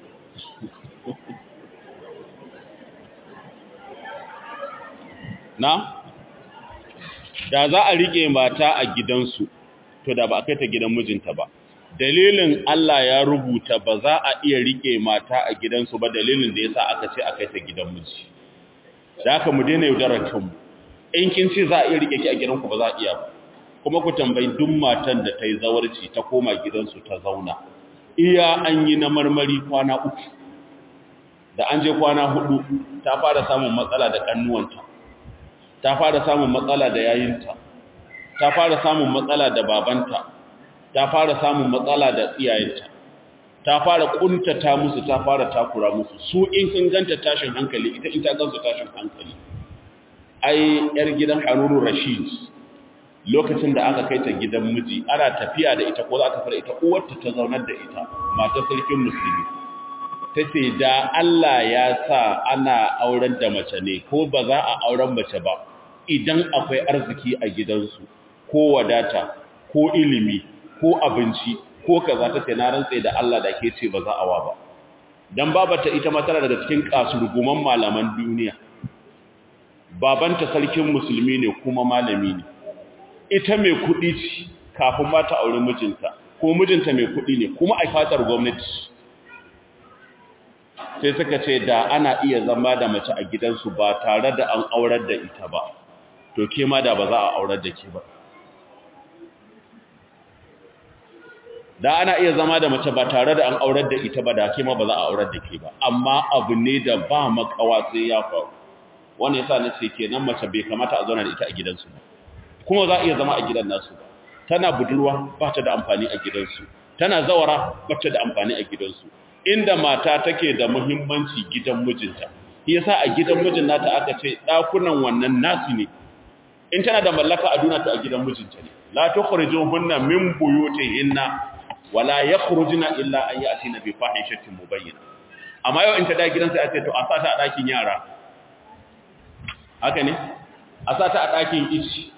na da za a rike mata a gidansu to da ba a kai ta gidan mijinta ba dalilin Allah ya rubuta ba za a iya rike mata a gidansu ba dalilin da yasa aka ce a kai ta gidan miji da haka mu daina yaudarar kanmu in kin ce za a iya rike ki a gidanku ba za a iya ba kuma ku tambayi duk matan da ta yi zawarci ta koma gidansu ta zauna iya an yi na marmari kwana uku da an je kwana hudu ta fara samun matsala da kannuwanta ta fara samun matsala da yayinta ta fara samun matsala da babanta ta fara samun matsala da iyayenta ta fara kuntata musu ta fara takura musu su in sun ganta tashin hankali ita in ta gansu tashin hankali ai yar gidan Haruru Rashid lokacin da aka kai ta gidan miji ana tafiya da ita ko za ta fara ita uwarta ta zaunar da ita matar sarkin musulmi tace da Allah ya sa ana auren da mace ne ko ba za a auren mace ba idan akwai arziki a gidansu ko wadata ko ilimi ko abinci ko kaza ta ce na rantse da Allah da ke ce ba za a wa ba dan babata ita ma tana daga cikin kasurguman malaman duniya babanta sarkin musulmi ne kuma malami ne ita mai kuɗi ce kafin ma ta aure mijinta ko mijinta mai kuɗi ne kuma a fatar gwamnati sai suka ce da ana iya zama da mace a gidansu ba tare da an aurar da ita ba to ke ma da ba za a aurar da ke ba da ana iya zama da mace ba tare da an aurar da ita ba da ke ma ba za a aurar da ke ba amma abu ne da ba makawa sai ya faru wani yasa na ce kenan mace bai kamata a zauna da ita a gidansu ba kuma za a iya zama a gidan nasu ba tana budurwa ba ta da amfani a gidansu tana zawara ba ta da amfani a gidansu inda mata take da muhimmanci gidan mijinta shi yasa a gidan mijin nata aka ce dakunan wannan nasu ne in tana da mallaka a duna ta a gidan mijinta ne la tukhrijuhunna min buyutihinna wala yakhrujuna illa an ya'tina bi fahishatin mubayyana amma yau in ta da gidan sai a ce to a sata a dakin yara haka ne a sata a dakin ici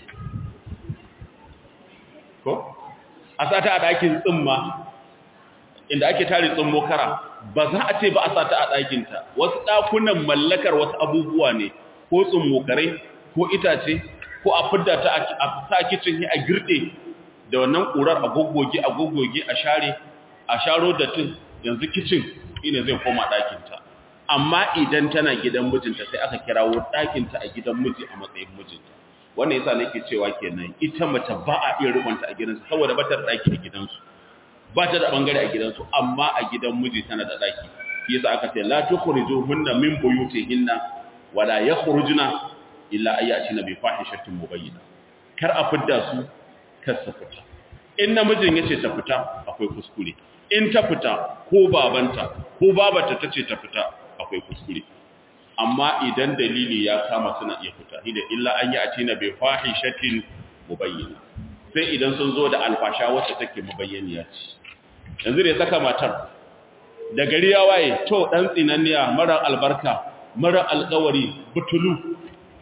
ko a sata a dakin tsimma inda ake tare tsummo kara ba za a ce ba a sata a ɗakinta wasu ɗakunan mallakar wasu abubuwa ne ko tsummo kare ko itace ko a fidda ta a sa kicin a girɗe da wannan ƙurar a goggoge a goggoge a share a sharo da tun yanzu kicin ina zai koma ɗakinta amma idan tana gidan mijinta sai aka kirawo ɗakinta a gidan miji a matsayin mijinta wannan yasa nake cewa kenan ita mace ba a iya rubanta a gidansu saboda ba ta da ɗaki a gidansu ba ta da bangare a gidansu amma a gidan miji tana da ɗaki shi yasa aka ce la tukhrijuhunna min buyutihinna wala yakhrujuna illa ayyatina bi fahishatin mubayyina kar a fidda su kar su fita in namijin yace ta fita akwai kuskure in ta fita ko babanta ko babata tace ta fita akwai kuskure amma idan dalili ya kama suna iya fita idan illa an yi a tina bai fahishatin mubayyana sai idan sun zo da alfasha wacce take mubayyaniya ce yanzu da ya saka matar da gari ya waye to dan tsinanniya mara albarka mara alƙawari butulu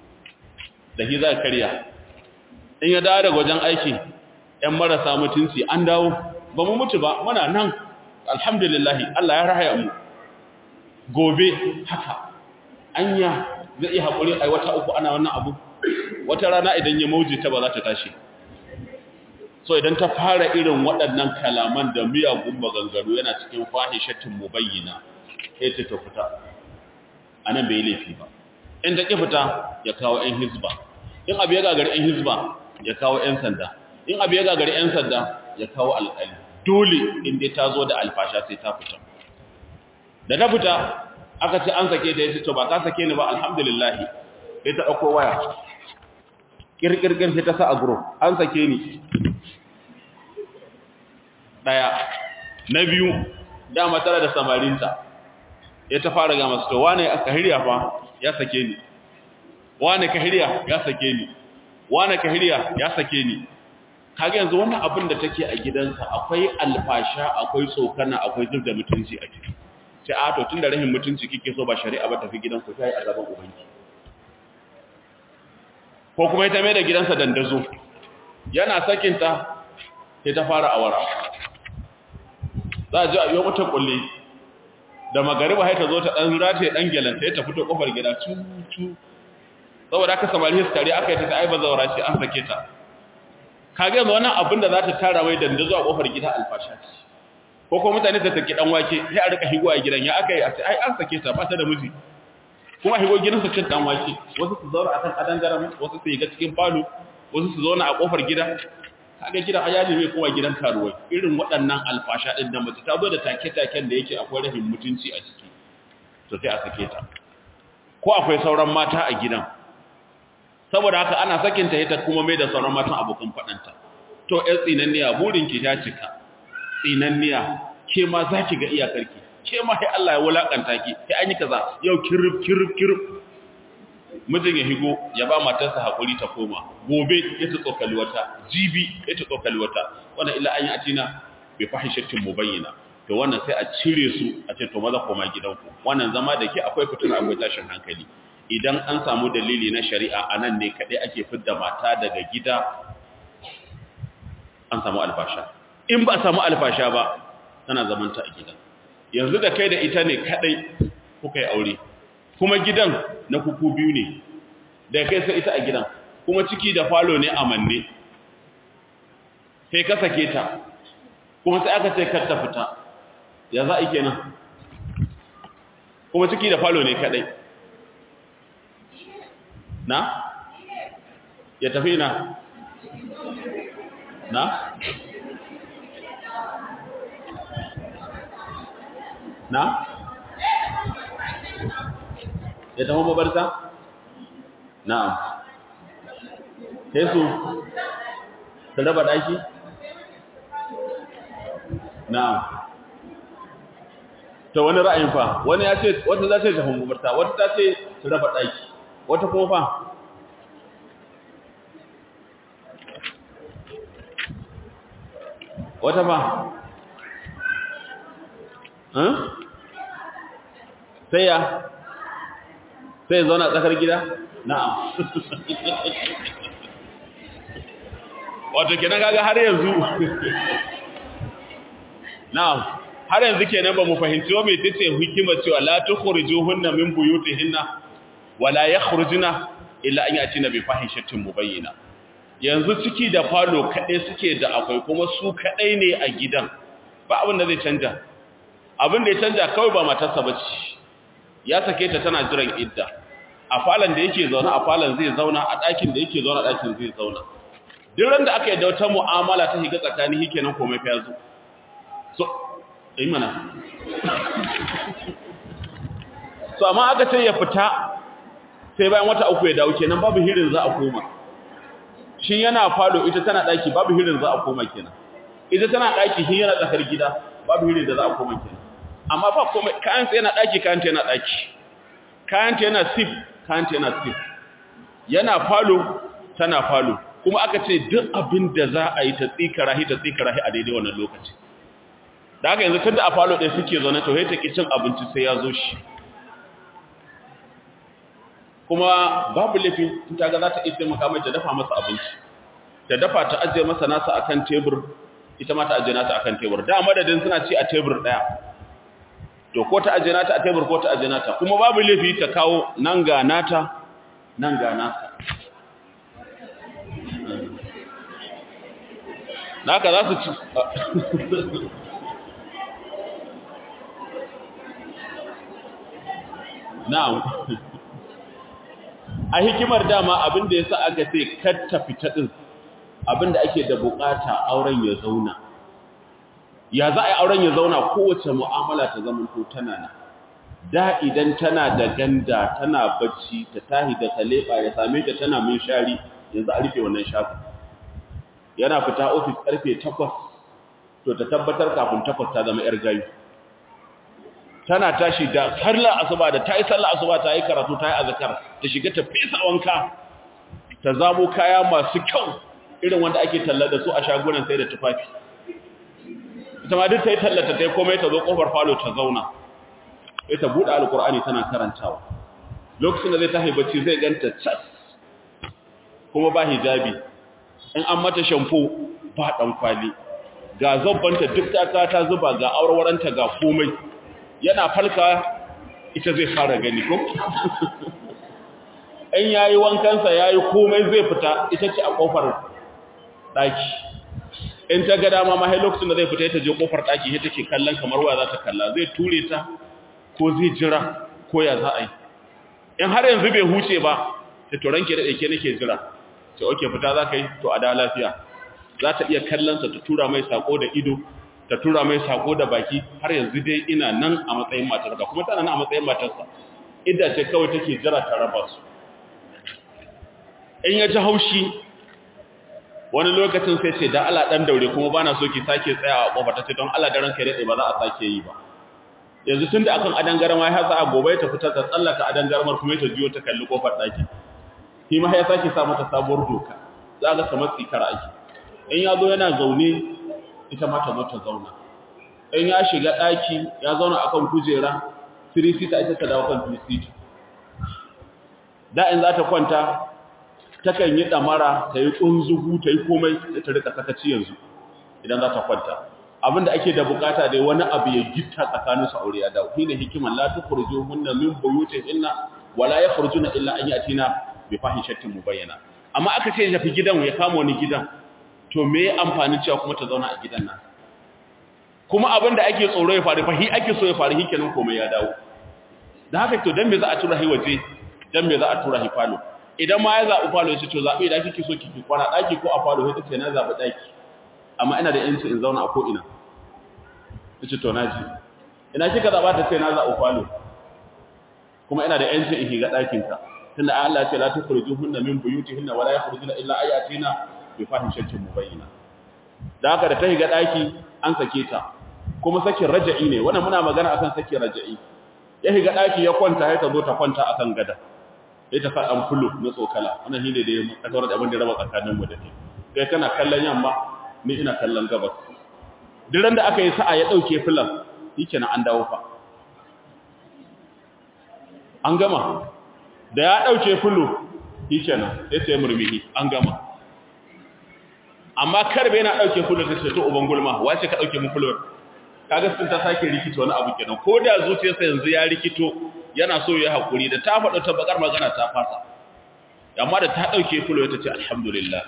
da hi za karya in ya dawo daga wajen aiki ƴan marasa mutunci an dawo ba mu mutu ba muna nan alhamdulillah Allah ya rahaya mu gobe haka anya zai iya haƙuri a wata uku ana wannan abu wata rana idan ya mauje ta ba za ta tashi so idan ta fara irin waɗannan kalaman da miyagun maganganu yana cikin fahishatin mubayyina sai ta fita a nan bai laifi ba in ta ƙi fita ya kawo 'yan hizba in abu ya gagari 'yan hizba ya kawo 'yan sanda in abu ya gagari 'yan sanda ya kawo alƙali dole in dai ta zo da alfasha sai ta fita da ta fita aka ce an sake ta yace to ba ka sake ni ba alhamdulillah sai ta dauko waya kirkirkir sai ta sa a group an sake ni daya na biyu dama tare da samarinta ya ta fara ga masu to wane aka hirya fa ya sake ni wane ka hirya ya sake ni wane ka hirya ya sake ni kaga yanzu wannan abin da take a gidansa akwai alfasha akwai tsokana akwai zubda mutunci a ciki sai a to tunda rahin mutunci kike so ba shari'a ba tafi gidanku sai a gaban ubanki ko kuma ita mai da gidansa dandazo yana sakinta sai ta fara awara za a ji a yi wata kulle da magariba sai ta zo ta dan rataye dan gelanta ya ta fito kofar gida cucu saboda aka samari su tare aka yi ta ai bazawara ce an sake ta kage yanzu wannan abin da za ta tara mai dandazo a kofar gida alfasha ce ko kuma mutane ta saki dan wake sai a rika higo a gidan ya aka yi a ce ai an sake ta ba ta da miji kuma higo gidan su cin dan wake wasu su zauna akan kadangaren wasu su yi ga cikin falo wasu su zauna a kofar gida kaga gidan ayali mai kowa gidan karuwai irin waɗannan alfasha din da mace ta zo da take-taken da yake akwai rahin mutunci a ciki to sai a sake ta ko akwai sauran mata a gidan saboda haka ana sakinta ita kuma mai da sauran matan abokan faɗanta to ƴan tsinanniya burinki ta cika tsinanniya ke ma za ki ga iyakarki ke ma sai Allah ya wulakanta ki sai an yi kaza yau kirif kirif kirif mijin ya higo ya ba matarsa hakuri ta koma gobe ya ta tsokali wata jibi ya ta tsokali wata wannan illa an yi atina bi fahishatin mubayyana to wannan sai a cire su a ce to maza koma gidanku wannan zama da ke akwai fitina akwai tashin hankali idan an samu dalili na shari'a anan ne kadai ake fidda mata daga gida an samu alfasha in ba samu alfasha ba tana zamanta a gidan yanzu da kai da ita ne kadai kuka yi aure kuma gidan na kuku biyu ne da kai sai ita a gidan kuma ciki da falo ne a manne sai ka sake ta kuma sai aka ce kar ta fita ya za a yi kenan kuma ciki da falo ne kadai na ya tafi na na na ya tafi mabarta na'am sai su su raba daki na'am to wani ra'ayin fa wani ya ce wata za ta tafi mabarta wata ta ce su raba daki wata kuma fa wata fa sai ya sai zauna tsakar gida na'am wato kenan kaga har yanzu na'am har yanzu kenan ba mu fahimci wa me tace hikima cewa la tukhrijuhunna min buyutihinna wala yakhrujuna illa an yatina bi fahishatin mubayyina yanzu ciki da falo kadai suke da akwai kuma su kadai ne a gidan ba abin da zai canja abin da ya canja kawai ba matarsa bace ya sake ta tana jiran idda a falon da yake zauna a falon zai zauna a ɗakin da yake zauna a ɗakin zai zauna duk ran da aka yi da wata mu'amala ta higa tsakani hike nan komai fa yazo so yi mana so amma aka ce ya fita sai bayan wata uku ya dawo kenan babu hirin za a koma shi yana falo ita tana ɗaki babu hirin za a koma kenan ita tana ɗaki shi yana tsakar gida babu hirin da za a koma kenan amma ba komai kayanta yana ɗaki kayanta yana ɗaki kayanta yana sif kayanta yana sif yana falo tana falo kuma aka ce duk abin da za a yi ta tsikarahi ta tsikarahi a daidai wannan lokaci da haka yanzu tunda a falo ɗaya suke zaune to ta ki cin abinci sai ya zo shi kuma babu laifi ta ga za ta iya taimaka mai ta dafa masa abinci ta dafa ta ajiye masa nasa akan tebur ita ma ta ajiye nata akan tebur da madadin suna ci a tebur ɗaya to ko ta ajiye nata a tebur ko ta ajiye nata kuma babu laifi ta kawo nan ga nata nan ga nata naka za su ci na'am a hikimar dama abinda ya sa aka ce katta fita ɗin abinda ake da bukata auren ya zauna ya za a yi auren ya zauna kowace mu'amala ta zama to tana na da idan tana da ganda tana bacci ta tahi da taleba ya same ta tana min shari yanzu a rufe wannan shafi yana fita ofis karfe 8 to ta tabbatar kafin 8 ta zama yar gayu tana tashi da sallar asuba da tayi sallar asuba ta yi karatu ta yi azkar ta shiga ta fesa wanka ta zamo kaya masu kyau irin wanda ake talla da su a shagunan sai da tufafi ita ma duk ta yi tallata ta yi komai ta zo kofar falo ta zauna sai ta buɗe alkur'ani tana karantawa lokacin da zai tahi bacci zai ganta cas kuma ba hijabi in an mata shampo ba dan kwali ga zabbanta duk ta ta zuba ga aurwaranta ga komai yana falka ita zai fara gani ko in yayi wankansa yayi komai zai fita ita ce a kofar daki in ta ga dama ma hai lokacin da zai fita ta je kofar daki ita take kallon kamar waya za ta kalla zai ture ta ko zai jira ko ya za a yi in har yanzu bai huce ba ta to ranke da dake nake jira sai oke fita za ka yi to a da lafiya za ta iya kallonsa ta tura mai sako da ido ta tura mai sako da baki har yanzu dai ina nan a matsayin matarka kuma tana nan a matsayin matarsa idda ce kawai take jira ta raba su in ya ji haushi wani lokacin sai ce da Allah dan daure kuma bana so ki sake tsayawa a kofar ta ce don Allah da ranka dai ba za a sake yi ba yanzu tunda akan adan garma ya sa a gobe ta fita ta tsallaka adan garmar kuma ta jiyo ta kalli kofar daki shi ma ya sake sa mata sabuwar doka za ga kamar tsikar aiki in ya zo yana zaune ita ma ta zo ta zauna in ya shiga daki ya zauna akan kujera tirisita ita ta dawo kan tirisita da in za ta kwanta takan yi damara ta yi ƙunzugu ta yi komai da ta rika sakaci yanzu idan za ta kwanta abinda ake da bukata dai wani abu ya gitta tsakanin su aure ya dawo shine hikiman la tukhruju hunna min buyutihinna wala yakhrujuna illa an yatina bi fahishatin mubayyana amma aka ce ya fi gidan ya kama wani gidan to me ya amfani cewa kuma ta zauna a gidan nan kuma abinda ake tsoro ya faru fa hi ake so ya faru hikenan komai ya dawo da haka to dan me za a tura hi waje dan me za a tura hi falo idan ma ya zaɓi falo ya ce to zaɓi idan kike so kike kwana ɗaki ko a falo sai ta ce na zaɓi ɗaki amma ina da yanci in zauna a ko ina ta ce to na ji ina kika zaɓa ta ce na zaɓi falo kuma ina da yanci in higa ɗakinka tunda Allah ya ce la tukhrijuhunna min buyutihinna wala yakhrujuna illa ayatina bi fahishatin mubayyina da haka da ta higa ɗaki an sake ta kuma sakin raja'i ne wannan muna magana akan sakin raja'i ya higa ɗaki ya kwanta ya ta zo ta kwanta akan gada sai ta faɗan fulu na tsokala wannan shine da ya kasar da abin da raba tsakanin mu da ke kai kana kallon yamma ni ina kallon gabas duk da aka yi sa'a ya dauke filan shikenan an dawo fa an gama da ya dauke fulu shikenan sai sai murmihi an gama amma karbe yana dauke fulu ta ce to uban gulma wace ka dauke mu fulu kaga sun ta sake rikito wani abu kenan ko da zuciyarsa yanzu ya rikito yana so ya haƙuri da ta faɗo ta bakar magana ta fasa amma da ta ɗauke fulo ta ce alhamdulillah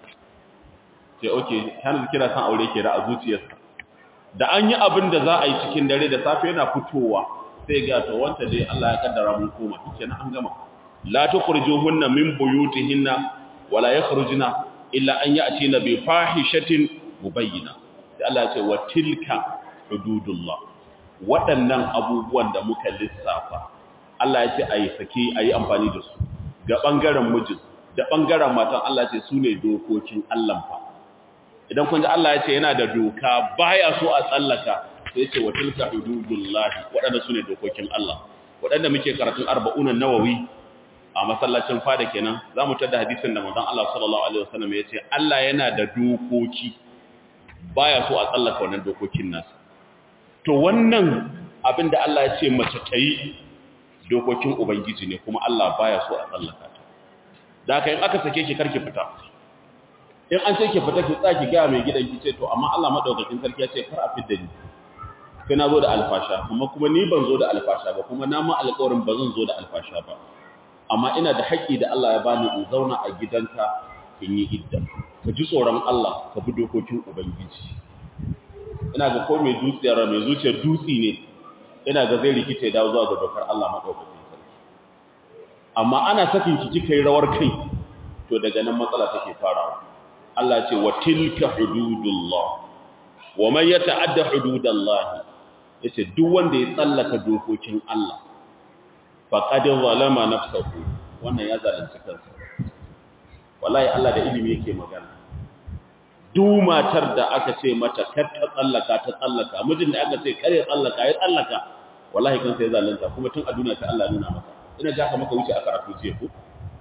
sai oke hannu kira san aure ke da a zuciyarsa da an yi abin da za a yi cikin dare da safe yana fitowa sai ga to wanta dai Allah ya kaddara mun koma kike an gama la tukhrijuhunna min buyutihinna wala yakhrujuna illa an ya'tina bi fahishatin mubayyina sai Allah ya ce wa tilka hududullah waɗannan abubuwan da muka lissafa Allah ya ce a yi sake a yi amfani da su ga ɓangaren mijin da ɓangaren matan Allah ce su ne dokokin Allah fa idan kun ji Allah ya ce yana da doka baya so a tsallaka sai ce wa tilka hududullahi waɗanda su ne dokokin Allah waɗanda muke karatun arba'unan nawawi a masallacin fada kenan za mu tada hadisin da manzon Allah sallallahu alaihi wasallam ya ce Allah yana da dokoki baya so a tsallaka wannan dokokin nasa to wannan abin da Allah ya ce mace ta yi dokokin Ubangiji ne kuma Allah baya so a tsallaka ta. Da haka in aka sake ki karki fita. In an ce ki fita ki tsaki gaya mai gidan ki ce to amma Allah madaukakin sarki ya ce kar a fidda ni. Sai na zo da alfasha amma kuma ni ban zo da alfasha ba kuma na ma alƙawarin ba zan zo da alfasha ba. Amma ina da haƙƙi da Allah ya bani in zauna a gidanka in yi idda. Ka ji tsoron Allah ka bi dokokin Ubangiji. ina ga ko mai dutsiyar mai zuciyar dutsi ne ina ga zai rikice dawo zuwa ga dokar Allah madaukakin sarki amma ana sakin ki kika yi rawar kai to daga nan matsala take farawa Allah ce wa tilka hududullah wa man yata'adda hududallah yace duk wanda ya tsallaka dokokin Allah faqad zalama nafsahu wannan ya zalunci kansa wallahi Allah da ilimi yake magana duk matar da aka ce mata kar ta tsallaka ta tsallaka mijin da aka ce kare tsallaka ya tsallaka wallahi kan sai zalunta kuma tun a duniya ta Allah nuna maka ina ja ka maka wuce a karatu jiya ko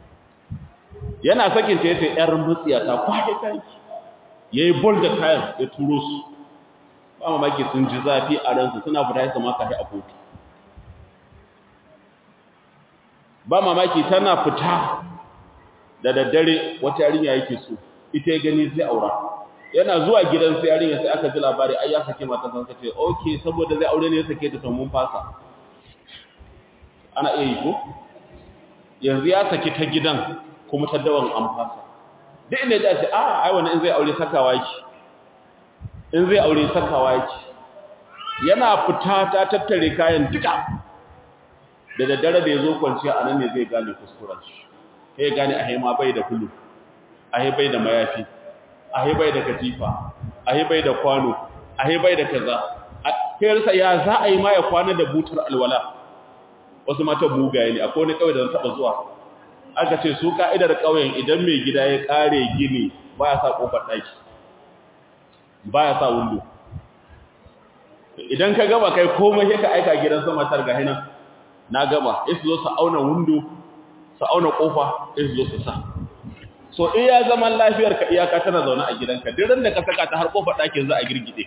yana sakin ta yace yar mutsiya ta kwaje kanki yayi bol da kayan ya turo su ba mamaki sun ji zafi a ransu suna fita su maka a kotu ba mamaki tana fita da daddare wata yarinya yake so ita ya gani zai aura yana zuwa gidan sai yarinya sai aka ji labari ai ya sake mata san kace okay saboda zai aure ne ya sake ta to mun fasa ana iya yi ko yanzu ya saki ta gidan kuma ta dawan an fasa duk inda ya ce a ai wannan in zai aure sakawa yake in zai aure sakawa yake yana fita ta tattare kayan duka da daddare da yazo kwanciya anan ne zai gane kuskuren shi sai gane a haima bai da kullu a bai da mayafi a bai da katifa a bai da kwano a bai da kaza kai ya za a yi ma ya kwana da butar alwala wasu mata bugaye ne akwai wani kawai da zan taba zuwa aka ce su ka'idar ƙauyen idan mai gida ya ƙare gini ba ya sa ƙofar ɗaki ba ya sa windo idan ka gaba kai komai sai ka aika gidan sama tar ga hinan na gaba sai su zo su auna windo su auna ƙofa sai su zo su sa so iya zaman lafiyar ka iyaka tana zaune a gidanka duk ran da ka saka ta har ƙofar ɗakin za a girgide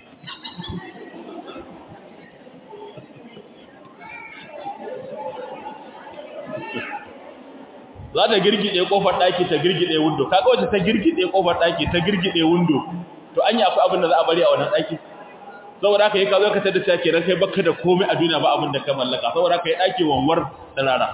za ta girgide kofar daki ta girgide window kaga wacce ta girgide kofar daki ta girgide window to anya akwai abin da za a bari a wannan daki saboda haka yi ka zo ka tada cewa kenan kai baka da komai a duniya ba abin da ka mallaka saboda haka yi daki wanwar tsirara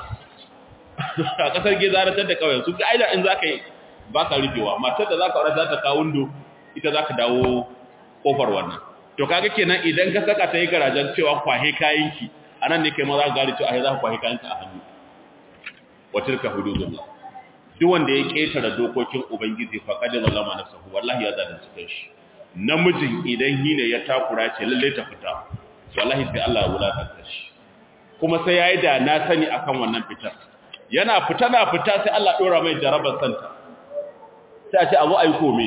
a kasar gezaratar da kawai su ga aida in zaka yi baka rufewa matar da zaka aure za ta kawo window ita zaka dawo kofar wannan to kaga kenan idan ka saka ta yi garajen cewa kwahe kayanki anan ne kai ma za ka gari cewa ai za ka kwahe kayanka a hannu wa tilka hududullah duk wanda ya ketare dokokin ubangiji fa qad zalama nafsuhu wallahi ya zalunci kanshi namijin idan hine ya takura ce lalle ta fita wallahi sai Allah ya wulakanta shi kuma sai yayi da na sani akan wannan fitar yana fita na fita sai Allah dora mai jarabar santa sai a ce abu ai kome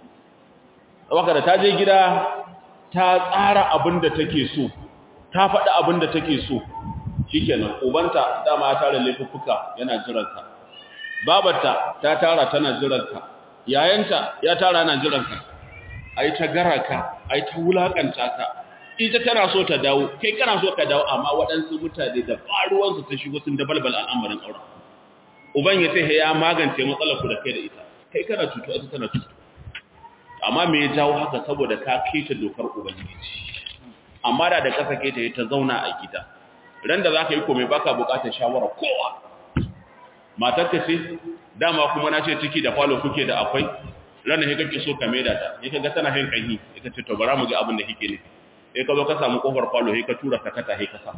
saboda da ta je gida ta tsara abin da take so ta faɗi abin da take so shikenan ubanta dama ya tara laifuffuka yana jiransa babarta ta tara tana jiranka yayanta ya tara yana jiranka ai ta garaka ai ta wulakanta ka ita tana so ta dawo kai kana so ka dawo amma waɗansu mutane da faruwansu ta shigo sun dabalbal al'amarin aure uban ya ce ya magance matsalar ku da kai da ita kai kana cutu ita tana cutu amma me ya jawo haka saboda ka keta dokar ubangiji amma da da ka sake ta ta zauna a gida ran da zaka yi komai baka bukatar shawara kowa matar ka ce dama kuma na ce ciki da falo kuke da akwai ranar he kake so ka maida ta he kaga tana hin kanhi he kace to bara mu ga abin da kike ne he ka zo ka samu kofar falo he ka tura sakata he ka sa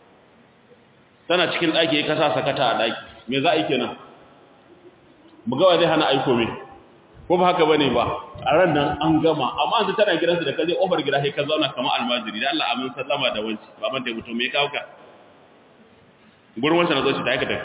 tana cikin daki he ka sa sakata a daki me za a yi kenan mu ga wa zai hana aiko me ko ba haka bane ba a ran nan an gama amma an tana gidansu da kaje kofar gida he ka zauna kamar almajiri da Allah amin sallama da wanci baban ta mutum me kawo ka gurin wancan na zo shi ta aikata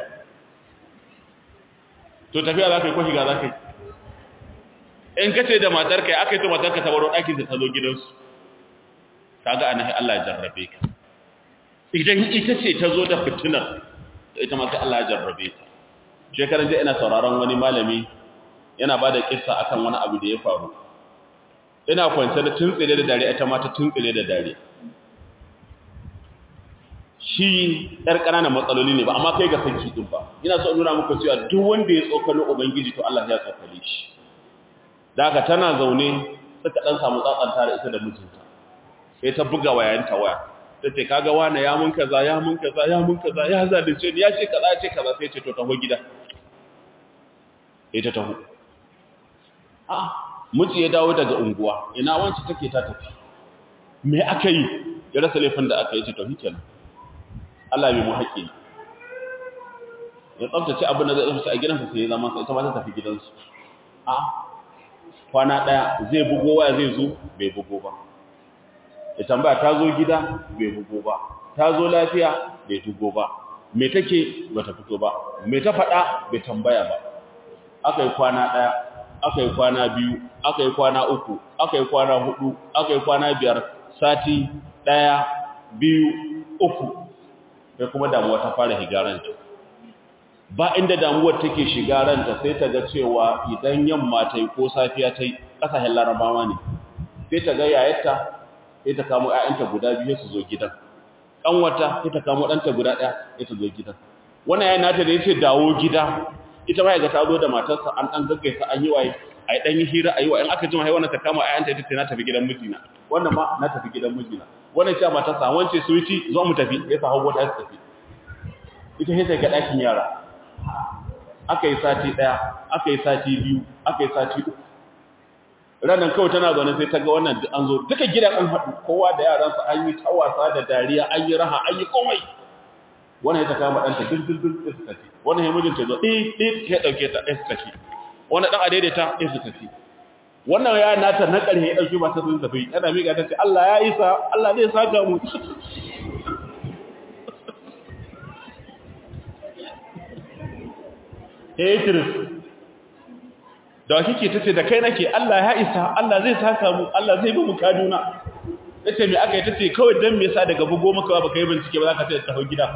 to tafiya za ka yi ko shiga za ka yi in ka ce da matarka ya aka yi to matarka ta baro ɗakin ta zo gidansu ta ga anahi Allah ya jarrabe ka idan ita ce ta zo da fitinar da ita ma sai Allah ya jarrabe ta shekaran jiya ina sauraron wani malami yana ba da kissa akan wani abu da ya faru ina kwance da tuntsire da dare ita ma ta tuntsire da dare shi ɗar ƙananan matsaloli ne ba amma kai ga sanki ɗin ba ina so nuna muku cewa duk wanda ya tsokalo ubangiji to Allah ya tsokale shi da haka tana zaune suka ɗan samu tsatsanta da ita da mijinta sai ta buga wayanta waya ta ce kaga wane ya mun kaza ya mun kaza ya mun kaza ya zalunce ni ya ce kaza ya ce kaza sai ce to taho gida sai ta taho a miji ya dawo daga unguwa ina wanci take ta tafi me aka yi ya rasa laifin da aka yi ce to hikenan Allah bai mu haƙƙi ya tsaftace abin da zai tsaftace a gidansa sai ya zama sai ita ba ta tafi gidansu a kwana ɗaya zai bugo waya zai zo bai bugo ba ya tambaya ta zo gida bai bugo ba ta zo lafiya bai bugo ba me take ba ta fito ba me ta faɗa bai tambaya ba aka yi kwana ɗaya aka yi kwana biyu aka yi kwana uku aka yi kwana hudu aka yi kwana biyar sati ɗaya biyu uku sai kuma damuwa ta fara higaranta ba inda damuwar take shiga ranta sai ta ga cewa idan yamma ta yi ko safiya ta yi ƙasashen larabawa ne sai ta ga yayarta sai ta kamo ‘ya'yanta guda biyu su zo gidan ƙanwata sai ta kamo ɗanta guda ɗaya sai ta zo gidan wannan yayin nata da ya ce dawo gida ita ma ya ga ta zo da matarsa an dan gaggaisa an yi waye ai dan yi hira ayi wa in aka jima hai wannan ta kama ayanta ita ce na tafi gidan mijina wannan ma na tafi gidan mijina wannan ce matarsa wance su yi zo mu tafi ya sa hawo ta tafi ita sai ga dakin yara aka yi sati daya aka yi sati biyu aka yi sati uku ranar kawai tana zaune sai ta ga wannan an zo duka gidan an haɗu kowa da yaransa an yi ta wasa da dariya an yi raha an yi komai wannan ya ta kama ɗanta dildildil ɗin su tafi wannan ya mijinta zo ɗin ɗin ya ɗauke ta ɗin su tafi wannan ɗan a daidaita ɗin su tafi wannan ya nata na ƙarhe ya ɗauki masu sun tafi yana miƙa ta ce Allah ya isa Allah zai saka mu Hetris da kike tace da kai nake Allah ya isa Allah zai saka mu Allah zai bi mu kaduna tace me aka yi tace kawai dan me yasa daga bugo maka ba kai bincike ba zaka tace tafi gida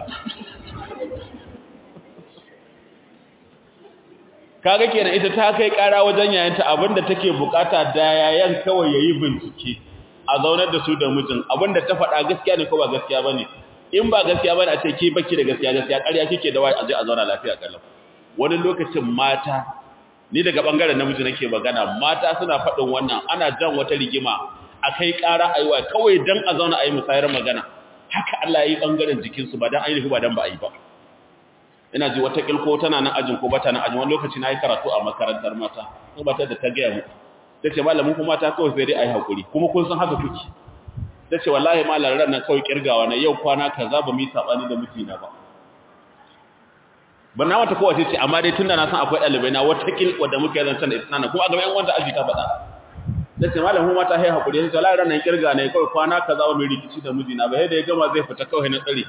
kaga kenan ita ta kai kara wajen yayanta abinda take bukata da yayan kawai yayi bincike a zaunar da su da mijin abinda ta faɗa gaskiya ne ko ba gaskiya bane in ba gaskiya bane a ce ki baki da gaskiya gaskiya ƙarya kike da wai a je a zauna lafiya kallon wani lokacin mata ni daga bangaren namiji nake magana mata suna faɗin wannan ana jan wata rigima akai ƙara aiwa kawai dan a zauna ayi musayar magana haka Allah ya yi bangaren jikin su ba dan ayi ba dan ba ayi ba ina ji wata kilko tana nan ajin ko bata nan ajin wani lokaci na yi karatu a makarantar mata ko bata da ta gaya mu tace malamin kuma ta kawai sai dai ayi hakuri kuma kun san haka kuke tace wallahi malam ran nan kawai kirgawa na yau kwana kaza ba mu yi sabani da mijina ba ban na mata kowace ce amma dai tunda na san akwai ɗalibai na wata kil wadda muke zancen da ita kuma a gaban yan wanda aji ta faɗa da ce malamin mata hai hakuri sai Allah ran nan kirga ne kawai kwana kaza ba mai rikici da mijina ba yadda ya gama zai fita kawai na tsare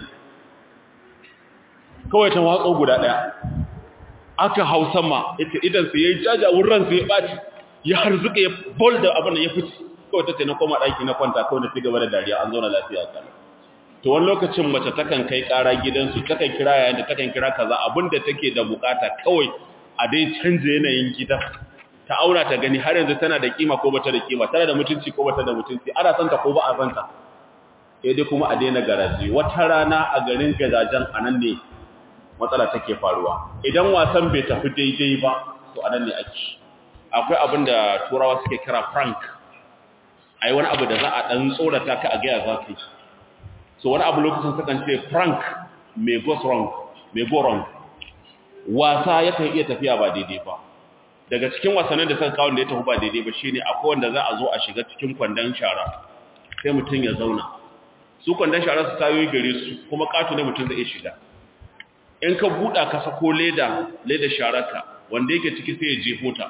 kawai ta watsa guda daya aka hausa ma ita idan sai yayi jaja wurin sai ya baci ya harzuka ya bol da abin da ya fice kawai ta ce na koma daki na kwanta kawai na cigaba da dariya an zauna lafiya kana to wani lokacin mace takan kai ƙara gidansu takan kira yayin da takan kira kaza abinda take da bukata kawai a dai canje yanayin gida ta aura ta gani har yanzu tana da kima ko bata da kima tana da mutunci ko bata da mutunci ana son ta ko ba a son ta sai dai kuma a daina garaje wata rana a garin gazajen anan ne matsala take faruwa idan wasan bai tafi daidai ba to anan ne ake akwai abin da turawa suke kira prank ai wani abu da za a dan tsorata ka a ga ya zaka so wani abu lokacin sukan ce prank may go wrong may go wrong wasa yakan iya tafiya ba daidai ba daga cikin wasannin da suka kawo da ya tafi ba daidai ba shine akwai wanda za a zo a shiga cikin kwandon shara sai mutum ya zauna su kwandon shara su tayoyi gare su kuma katu ne mutum zai iya shiga in ka buɗa ka sako leda leda shararka wanda yake ciki sai ya jefo ta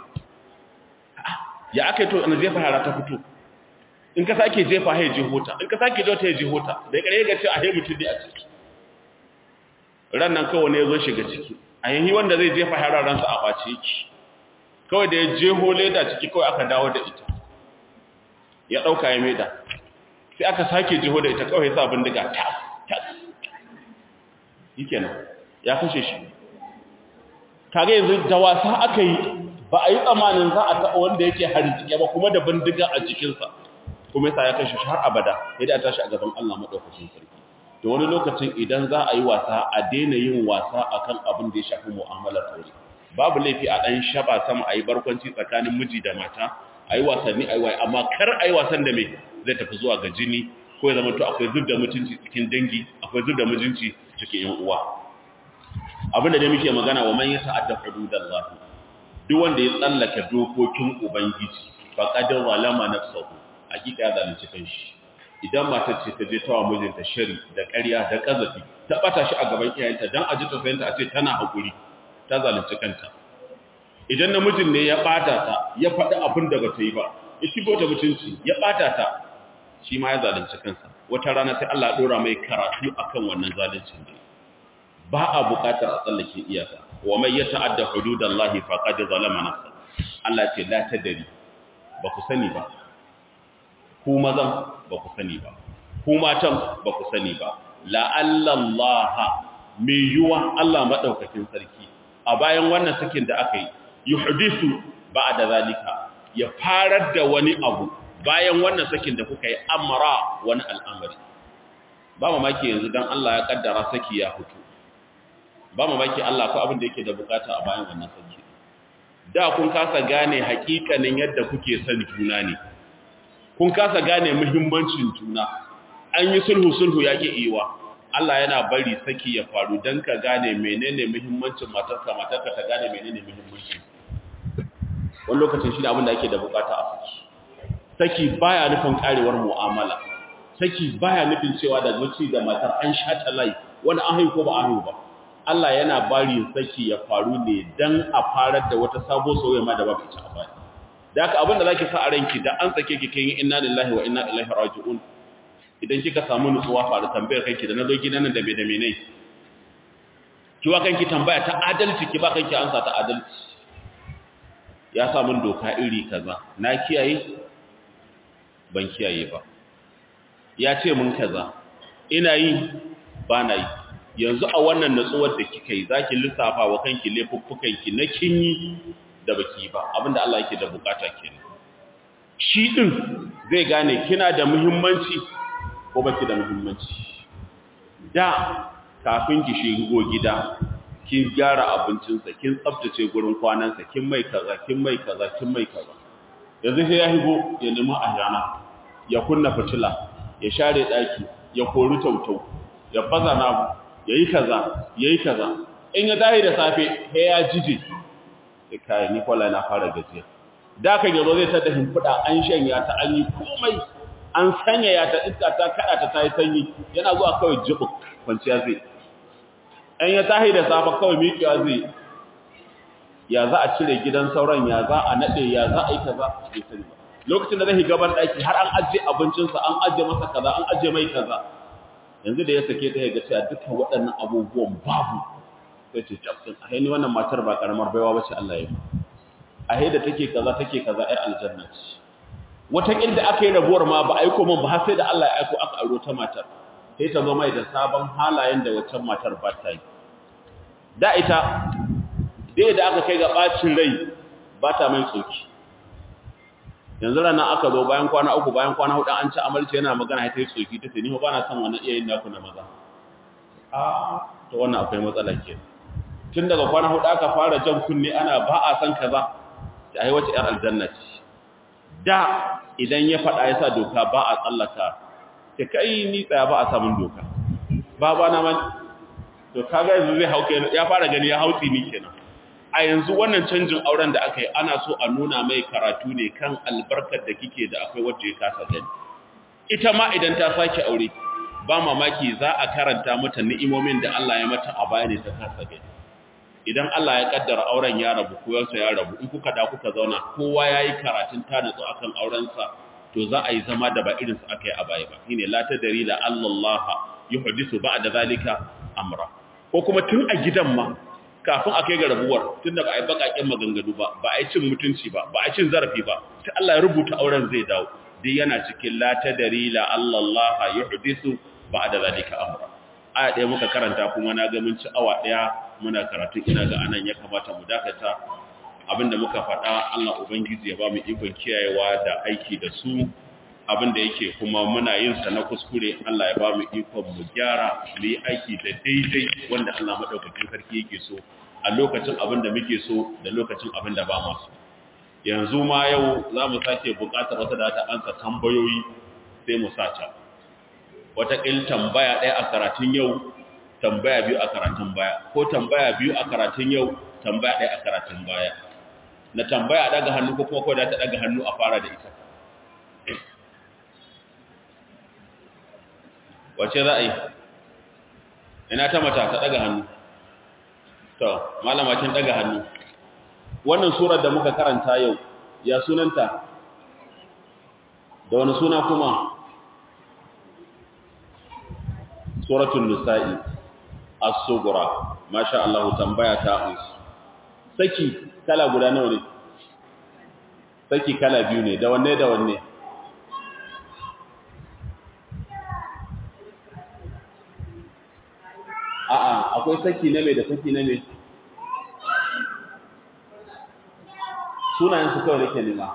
ya aka yi to ana jefa shara ta fito in ka sake jefa ya jeho ta in ka sake jefa ya jeho ta da kare ga ce a he mutum ne a ciki ran nan kawai ne ya zo shiga ciki a yayi wanda zai jefa hararansa a bace yake kawai da ya jeho leda ciki kawai aka dawo da ita ya dauka ya maida sai aka sake jeho da ita kawai ya sa bindiga tas tas yikenan ya kashe shi kage yanzu da wasa aka yi ba a yi tsamanin za a taɓa wanda yake harjike ba kuma da bindiga a jikinsa kuma yasa ya kashe shi har abada yadda a tashi a gaban Allah madaukakin sarki to wani lokacin idan za a yi wasa a daina yin wasa akan abin da ya shafi mu'amalar aure babu laifi a dan shaba sama a yi barkwanci tsakanin miji da mata a yi wasanni a yi waye amma kar a yi wasan da mai zai tafi zuwa ga jini ko ya zama to akwai zub da mutunci cikin dangi akwai zub da mutunci cikin yan uwa abin da dai muke magana wa man yata'adda hududallahi duk wanda ya tsallaka dokokin ubangiji faqad zalama nafsuhu hakika ya zalunci kanshi idan matar ce ta je tawa mijinta shari da ƙarya da ƙazafi ta bata shi a gaban iyayenta dan aji tausayinta a ce tana hakuri ta zalunci kanta idan namijin ne ya bata ta ya faɗi abin da bata yi ba ya shigo ta mutunci ya bata ta shi ma ya zalunci kansa wata rana sai Allah ya dora mai karatu akan wannan zaluncin da ba a buƙatar a tsallake iyaka wa mai yata'adda hududallahi faqad zalama nafsa Allah ce la tadari ba ku sani ba ku mazan ba ku sani ba ku matan ba ku sani ba la'allallaha mai yiwuwa Allah maɗaukakin sarki a bayan wannan sakin da aka yi yuhdisu ba da zalika ya farar da wani abu bayan wannan sakin da kuka yi amara wani al'amari ba mamaki yanzu don Allah ya kaddara saki ya fito ba mamaki Allah ko abin da yake da bukata a bayan wannan saki da kun kasa gane hakikanin yadda kuke son juna ne kun kasa gane muhimmancin juna an yi sulhu sulhu yake iwa Allah yana bari saki ya faru dan ka gane menene muhimmancin matarka matarka ta gane menene muhimmancin wani lokacin shi da abin da ake da bukata a saki saki baya nufin karewar mu'amala saki baya nufin cewa da mace da matar an shata lai wani an haihu ko ba an haihu ba Allah yana bari saki ya faru ne dan a farar da wata sabo soyayya ma da babu ita a baya da haka abin da zaki sa a ranki da an sake ki kin inna lillahi wa inna ilaihi raji'un idan kika samu nutsuwa faru tambayar kanki da nazo gidan nan da me da me ne ki wa kanki tambaya ta adalci ki ba kanki ansa ta adalci ya sa mun doka iri kaza na kiyaye ban kiyaye ba ya ce mun kaza ina yi ba na yi yanzu a wannan natsuwar da kika yi zaki lissafa wa kanki laifuffukanki na kinyi da baki ba abinda Allah yake da bukata kenan shi din zai gane kina da muhimmanci ko baki da muhimmanci da kafin ki shigo gida kin gyara abincinsa kin tsaftace gurin kwanansa kin mai kaza kin mai kaza kin mai kaza yanzu sai ya higo ya nemi ahyana ya kunna fitila ya share daki ya kori tautau ya baza namu yayi kaza yayi kaza in ya dahi da safe sai ya jije sai kai ni kwalla na fara gajiya da kan yazo zai tada himfuda an shanya ta an yi komai an sanya ya ta iska ta kada ta tayi sanyi yana zuwa kawai jibu kwanciya zai an ya tahi da safa kawai miƙewa zai ya za a cire gidan sauran ya za a nade ya za a yi kaza bai sani ba lokacin da zai gaban daki har an ajiye abincinsa an ajiye masa kaza an ajiye mai kaza yanzu da ya sake ta ya ga cewa dukkan waɗannan abubuwan babu sai ce tafsin a haini wannan matar ba karamar baiwa bace Allah ya yi a haida take kaza take kaza ai aljanna ce wata inda aka yi rabuwar ma ba aiko man ba sai da Allah ya aiko aka aro ta matar sai ta zo mai da sabon halayen da waccan matar ba ta yi da ita dai da aka kai ga bacin rai ba ta mai tsoki yanzu rana aka zo bayan kwana uku bayan kwana hudu an ci amarci yana magana ta yi tsoki ta ce ni ba na son wannan iyayen naku na maza a to wannan akwai matsala ke tun daga kwana hudu aka fara jan kunne ana ba a san kaza ta ai wace yar aljanna ce da idan ya faɗa ya sa doka ba a tsallaka ta kai ni tsaya ba a samun doka ba ba na man to kaga yanzu zai hauke ya fara gani ya hauti ni kenan a yanzu wannan canjin auren da aka yi ana so a nuna mai karatu ne kan albarkar da kike da akwai wacce ya kasa gani ita ma idan ta sake aure ba mamaki za a karanta mata ni'imomin da Allah ya mata a baya ne ta kasa gani idan Allah ya kaddara auren ya rabu ko yansa ya rabu in kuka da kuka zauna kowa yayi karatun ta nutsu akan aurensa to za a yi zama da ba irinsu aka yi a baya ba shine la tadri la Allah yuhdisu ba'da zalika amra ko kuma tun a gidan ma kafin a kai ga rabuwar tunda ba a yi bakakken maganganu ba ba a yi cin mutunci ba ba a yi cin zarafi ba sai Allah ya rubuta auren zai dawo dai yana cikin la tadri la Allah yuhdisu ba'da zalika amra aya ɗaya muka karanta kuma na ga mun ci awa ɗaya muna karatu ina ga anan ya kamata mu dakata abinda muka faɗa Allah ubangiji ya ba mu ikon kiyayewa da aiki da su abinda yake kuma muna yin sa na kuskure Allah ya ba mu ikon mu gyara mu yi aiki da daidai wanda Allah madaukakin sarki yake so a lokacin abinda muke so da lokacin abinda ba ma so yanzu ma yau za mu sake buƙatar wata da ta ansa tambayoyi sai mu sata wataƙil tambaya ɗaya a karatun yau tambaya biyu a karatun baya ko tambaya biyu a karatun yau tambaya ɗaya a karatun baya na tambaya a ɗaga hannu ko kuma kawai da ta ɗaga hannu a fara da ita wace za a yi ina ta mata ta ɗaga hannu to malamacin ɗaga hannu wannan surar da muka karanta yau ya sunanta da wani suna kuma suratul nisa'i as-sughra masha Allah tambaya ta us saki kala guda nawa ne saki kala biyu ne da wanne da wanne a'a akwai saki na me da saki na me sunayen su kawai nake nema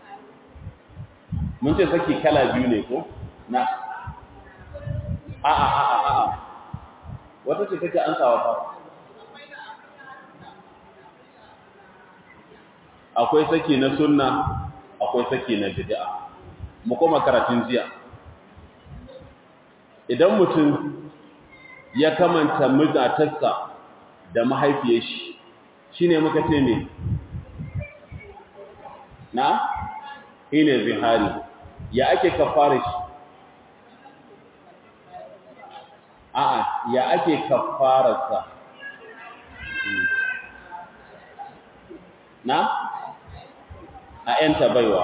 mun ce saki kala biyu ne ko na a'a a'a a'a wata ce take an sawa fa akwai saki na sunna akwai saki na bid'a mu koma karatun jiya idan mutum ya kamanta mazatarsa da mahaifiyar shi shine muka ce me na ine zihari ya ake kafara shi a'a ya ake kafararsa na a yanta baiwa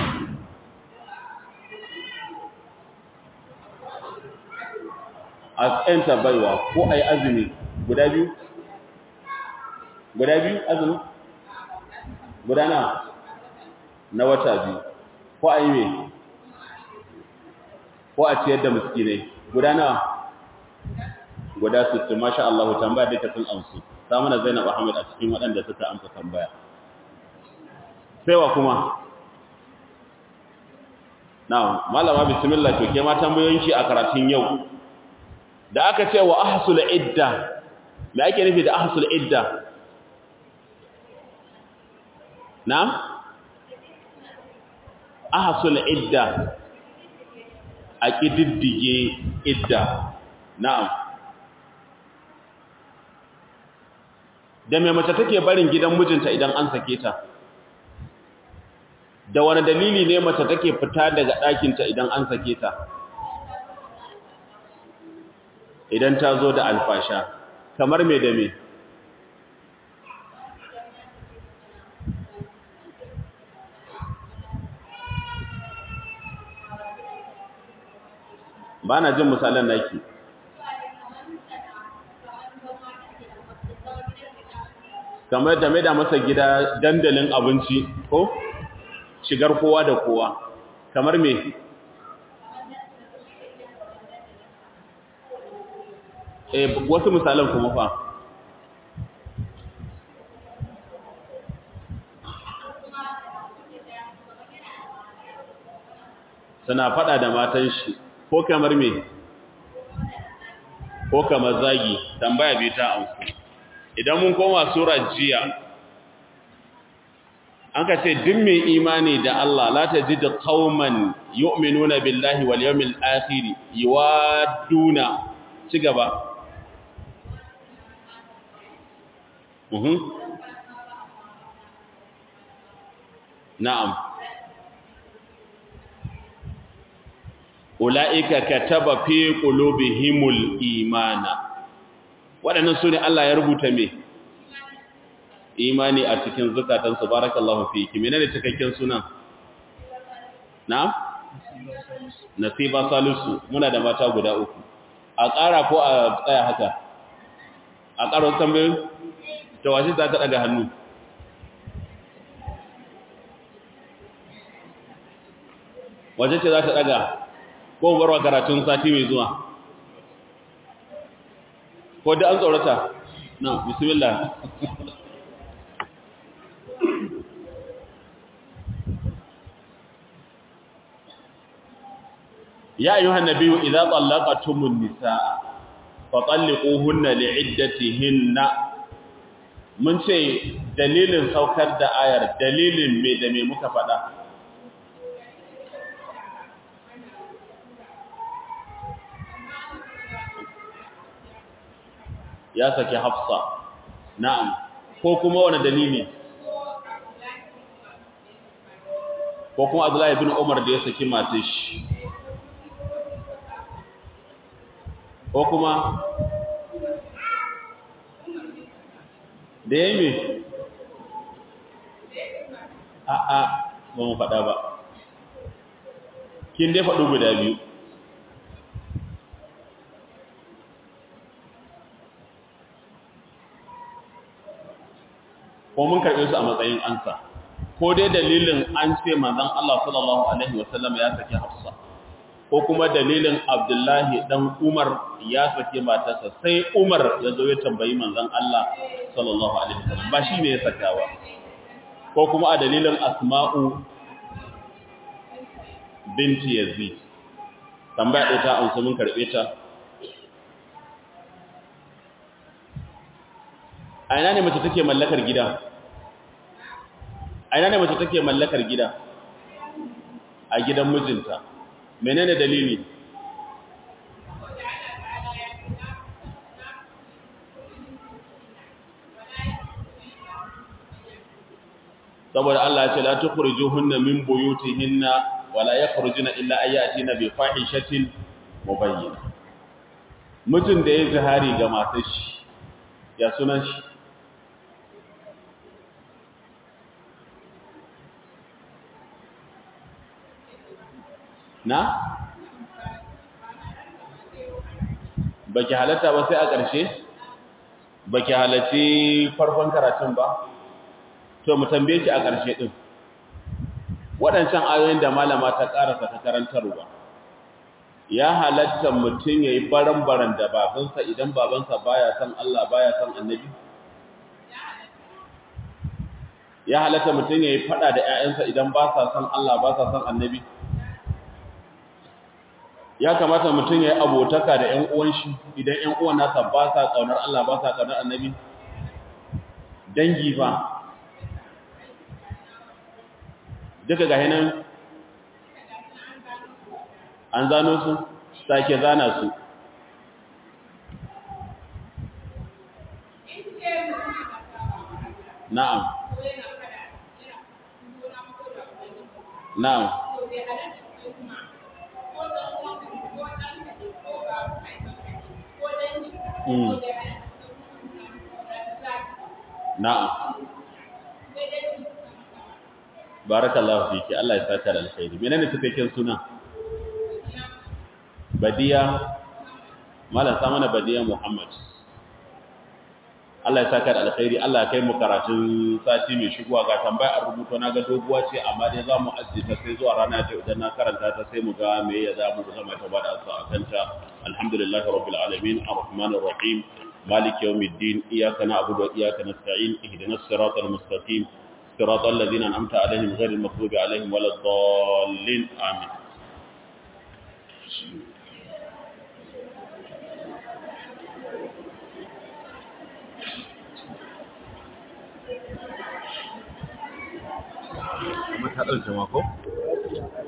a yanta baiwa ko a yi azumi guda biyu guda biyu azumi guda na na wata biyu ko a yi mai ko a ciyar da miskinai guda na guda 60 masha Allah tambaya dai ta sun amsu samu na Zainab Ahmed a cikin waɗanda suka amsa tambaya sai wa kuma na'am malama bismillah to ke ma tambayoyinki a karatun yau da aka ce wa ahsul idda me ake nufi da ahsul idda na'am ahsul idda a kididdige idda na'am da mai mace take barin gidan mijinta idan an sake ta da wani dalili ne mace take fita daga ɗakinta idan an sake ta idan ta zo da alfasha kamar me da me ba na jin misalan naki kamar da mai da masa gida dandalin abinci ko shigar kowa da kowa kamar me e wasu misalan kuma fa suna fada da matan shi ko kamar me ko kamar zagi tambaya bai ta amsu idan mun koma surar jiya an ka ce duk mai imani da Allah la ta ji da qauman yu'minuna billahi wal yawmil akhir yuwaduna ci gaba mhm na'am ulaika kataba fi qulubihimul imana waɗannan su ne Allah ya rubuta me imani a cikin zukatansu barakallahu fiki menene cikakken sunan na nasiba salisu muna da mata guda uku a ƙara ko a tsaya haka a ƙaro tambayin tawashi za ta ɗaga hannu wace ce za ta ɗaga ko barwa karatun sati mai zuwa ko da an tsorata na bismillah ya ayyuhan nabiyyu idza tallaqatumun nisaa fatalliquhunna li'iddatihinna mun ce dalilin saukar da ayar dalilin me da me muka faɗa ya saki hafsa na'am ko kuma wani dalili ko kuma abdullahi bin umar da ya saki matar shi ko kuma da ya yi a'a ba mu faɗa ba kin dai faɗo guda biyu ko mun karɓe su a matsayin ansa ko dai dalilin an ce manzon Allah sallallahu alaihi wasallam ya saki Hafsa ko kuma dalilin Abdullahi dan Umar ya saki matarsa sai Umar ya zo ya tambayi manzon Allah sallallahu alaihi wasallam ba shi ne ya sakawa ko kuma a dalilin Asma'u binti Yazid tambaya ɗaya ta amsa mun karɓe ta a ina ne mace take mallakar gida a ina ne mace take mallakar gida a gidan mijinta menene dalili saboda Allah ya ce la tukhrijuhunna min buyutihinna wala yakhrujuna illa ayatina bi fahishatin mubayyinah mutum da ya zahari ga matar shi ya sunan shi na baki halatta ba sai a ƙarshe baki halarci farkon karatun ba to mu tambaye ki a ƙarshe din waɗancan ayoyin da malama ta ƙarasa ta karantarwa ya halatta mutum ya yi baran-baran da babansa idan babansa baya san Allah baya san annabi ya halatta mutum ya yi fada da 'ya'yansa idan ba sa san Allah ba sa san annabi ya kamata mutum ya yi abotaka da 'yan uwan shi idan 'yan uwan nasa ba sa ƙaunar Allah ba sa ƙaunar annabi dangi ba duka ga hinan an zano su sake zana su na'am na'am Mm. Na'am. Barakallahu fiki. Allah ya saka da alkhairi. Menene cikakken suna? Badiya Malam Samana Badiya Muhammad. Allah ya saka da alkhairi. Allah ya kai mu karatun sati mai shigowa ga tambaya a rubuto na ga doguwa ce amma dai za mu ajiye ta sai zuwa rana ta idan na karanta ta sai mu ga me ya za mu zama ta bada asa a kanta. Alhamdulillahi rabbil alamin arrahmanir rahim مالك يوم الدين إياك نعبد وإياك نستعين اهدنا الصراط المستقيم صراط الذين أنعمت عليهم غير المغضوب عليهم ولا الضالين آمين mata ɗauke mako?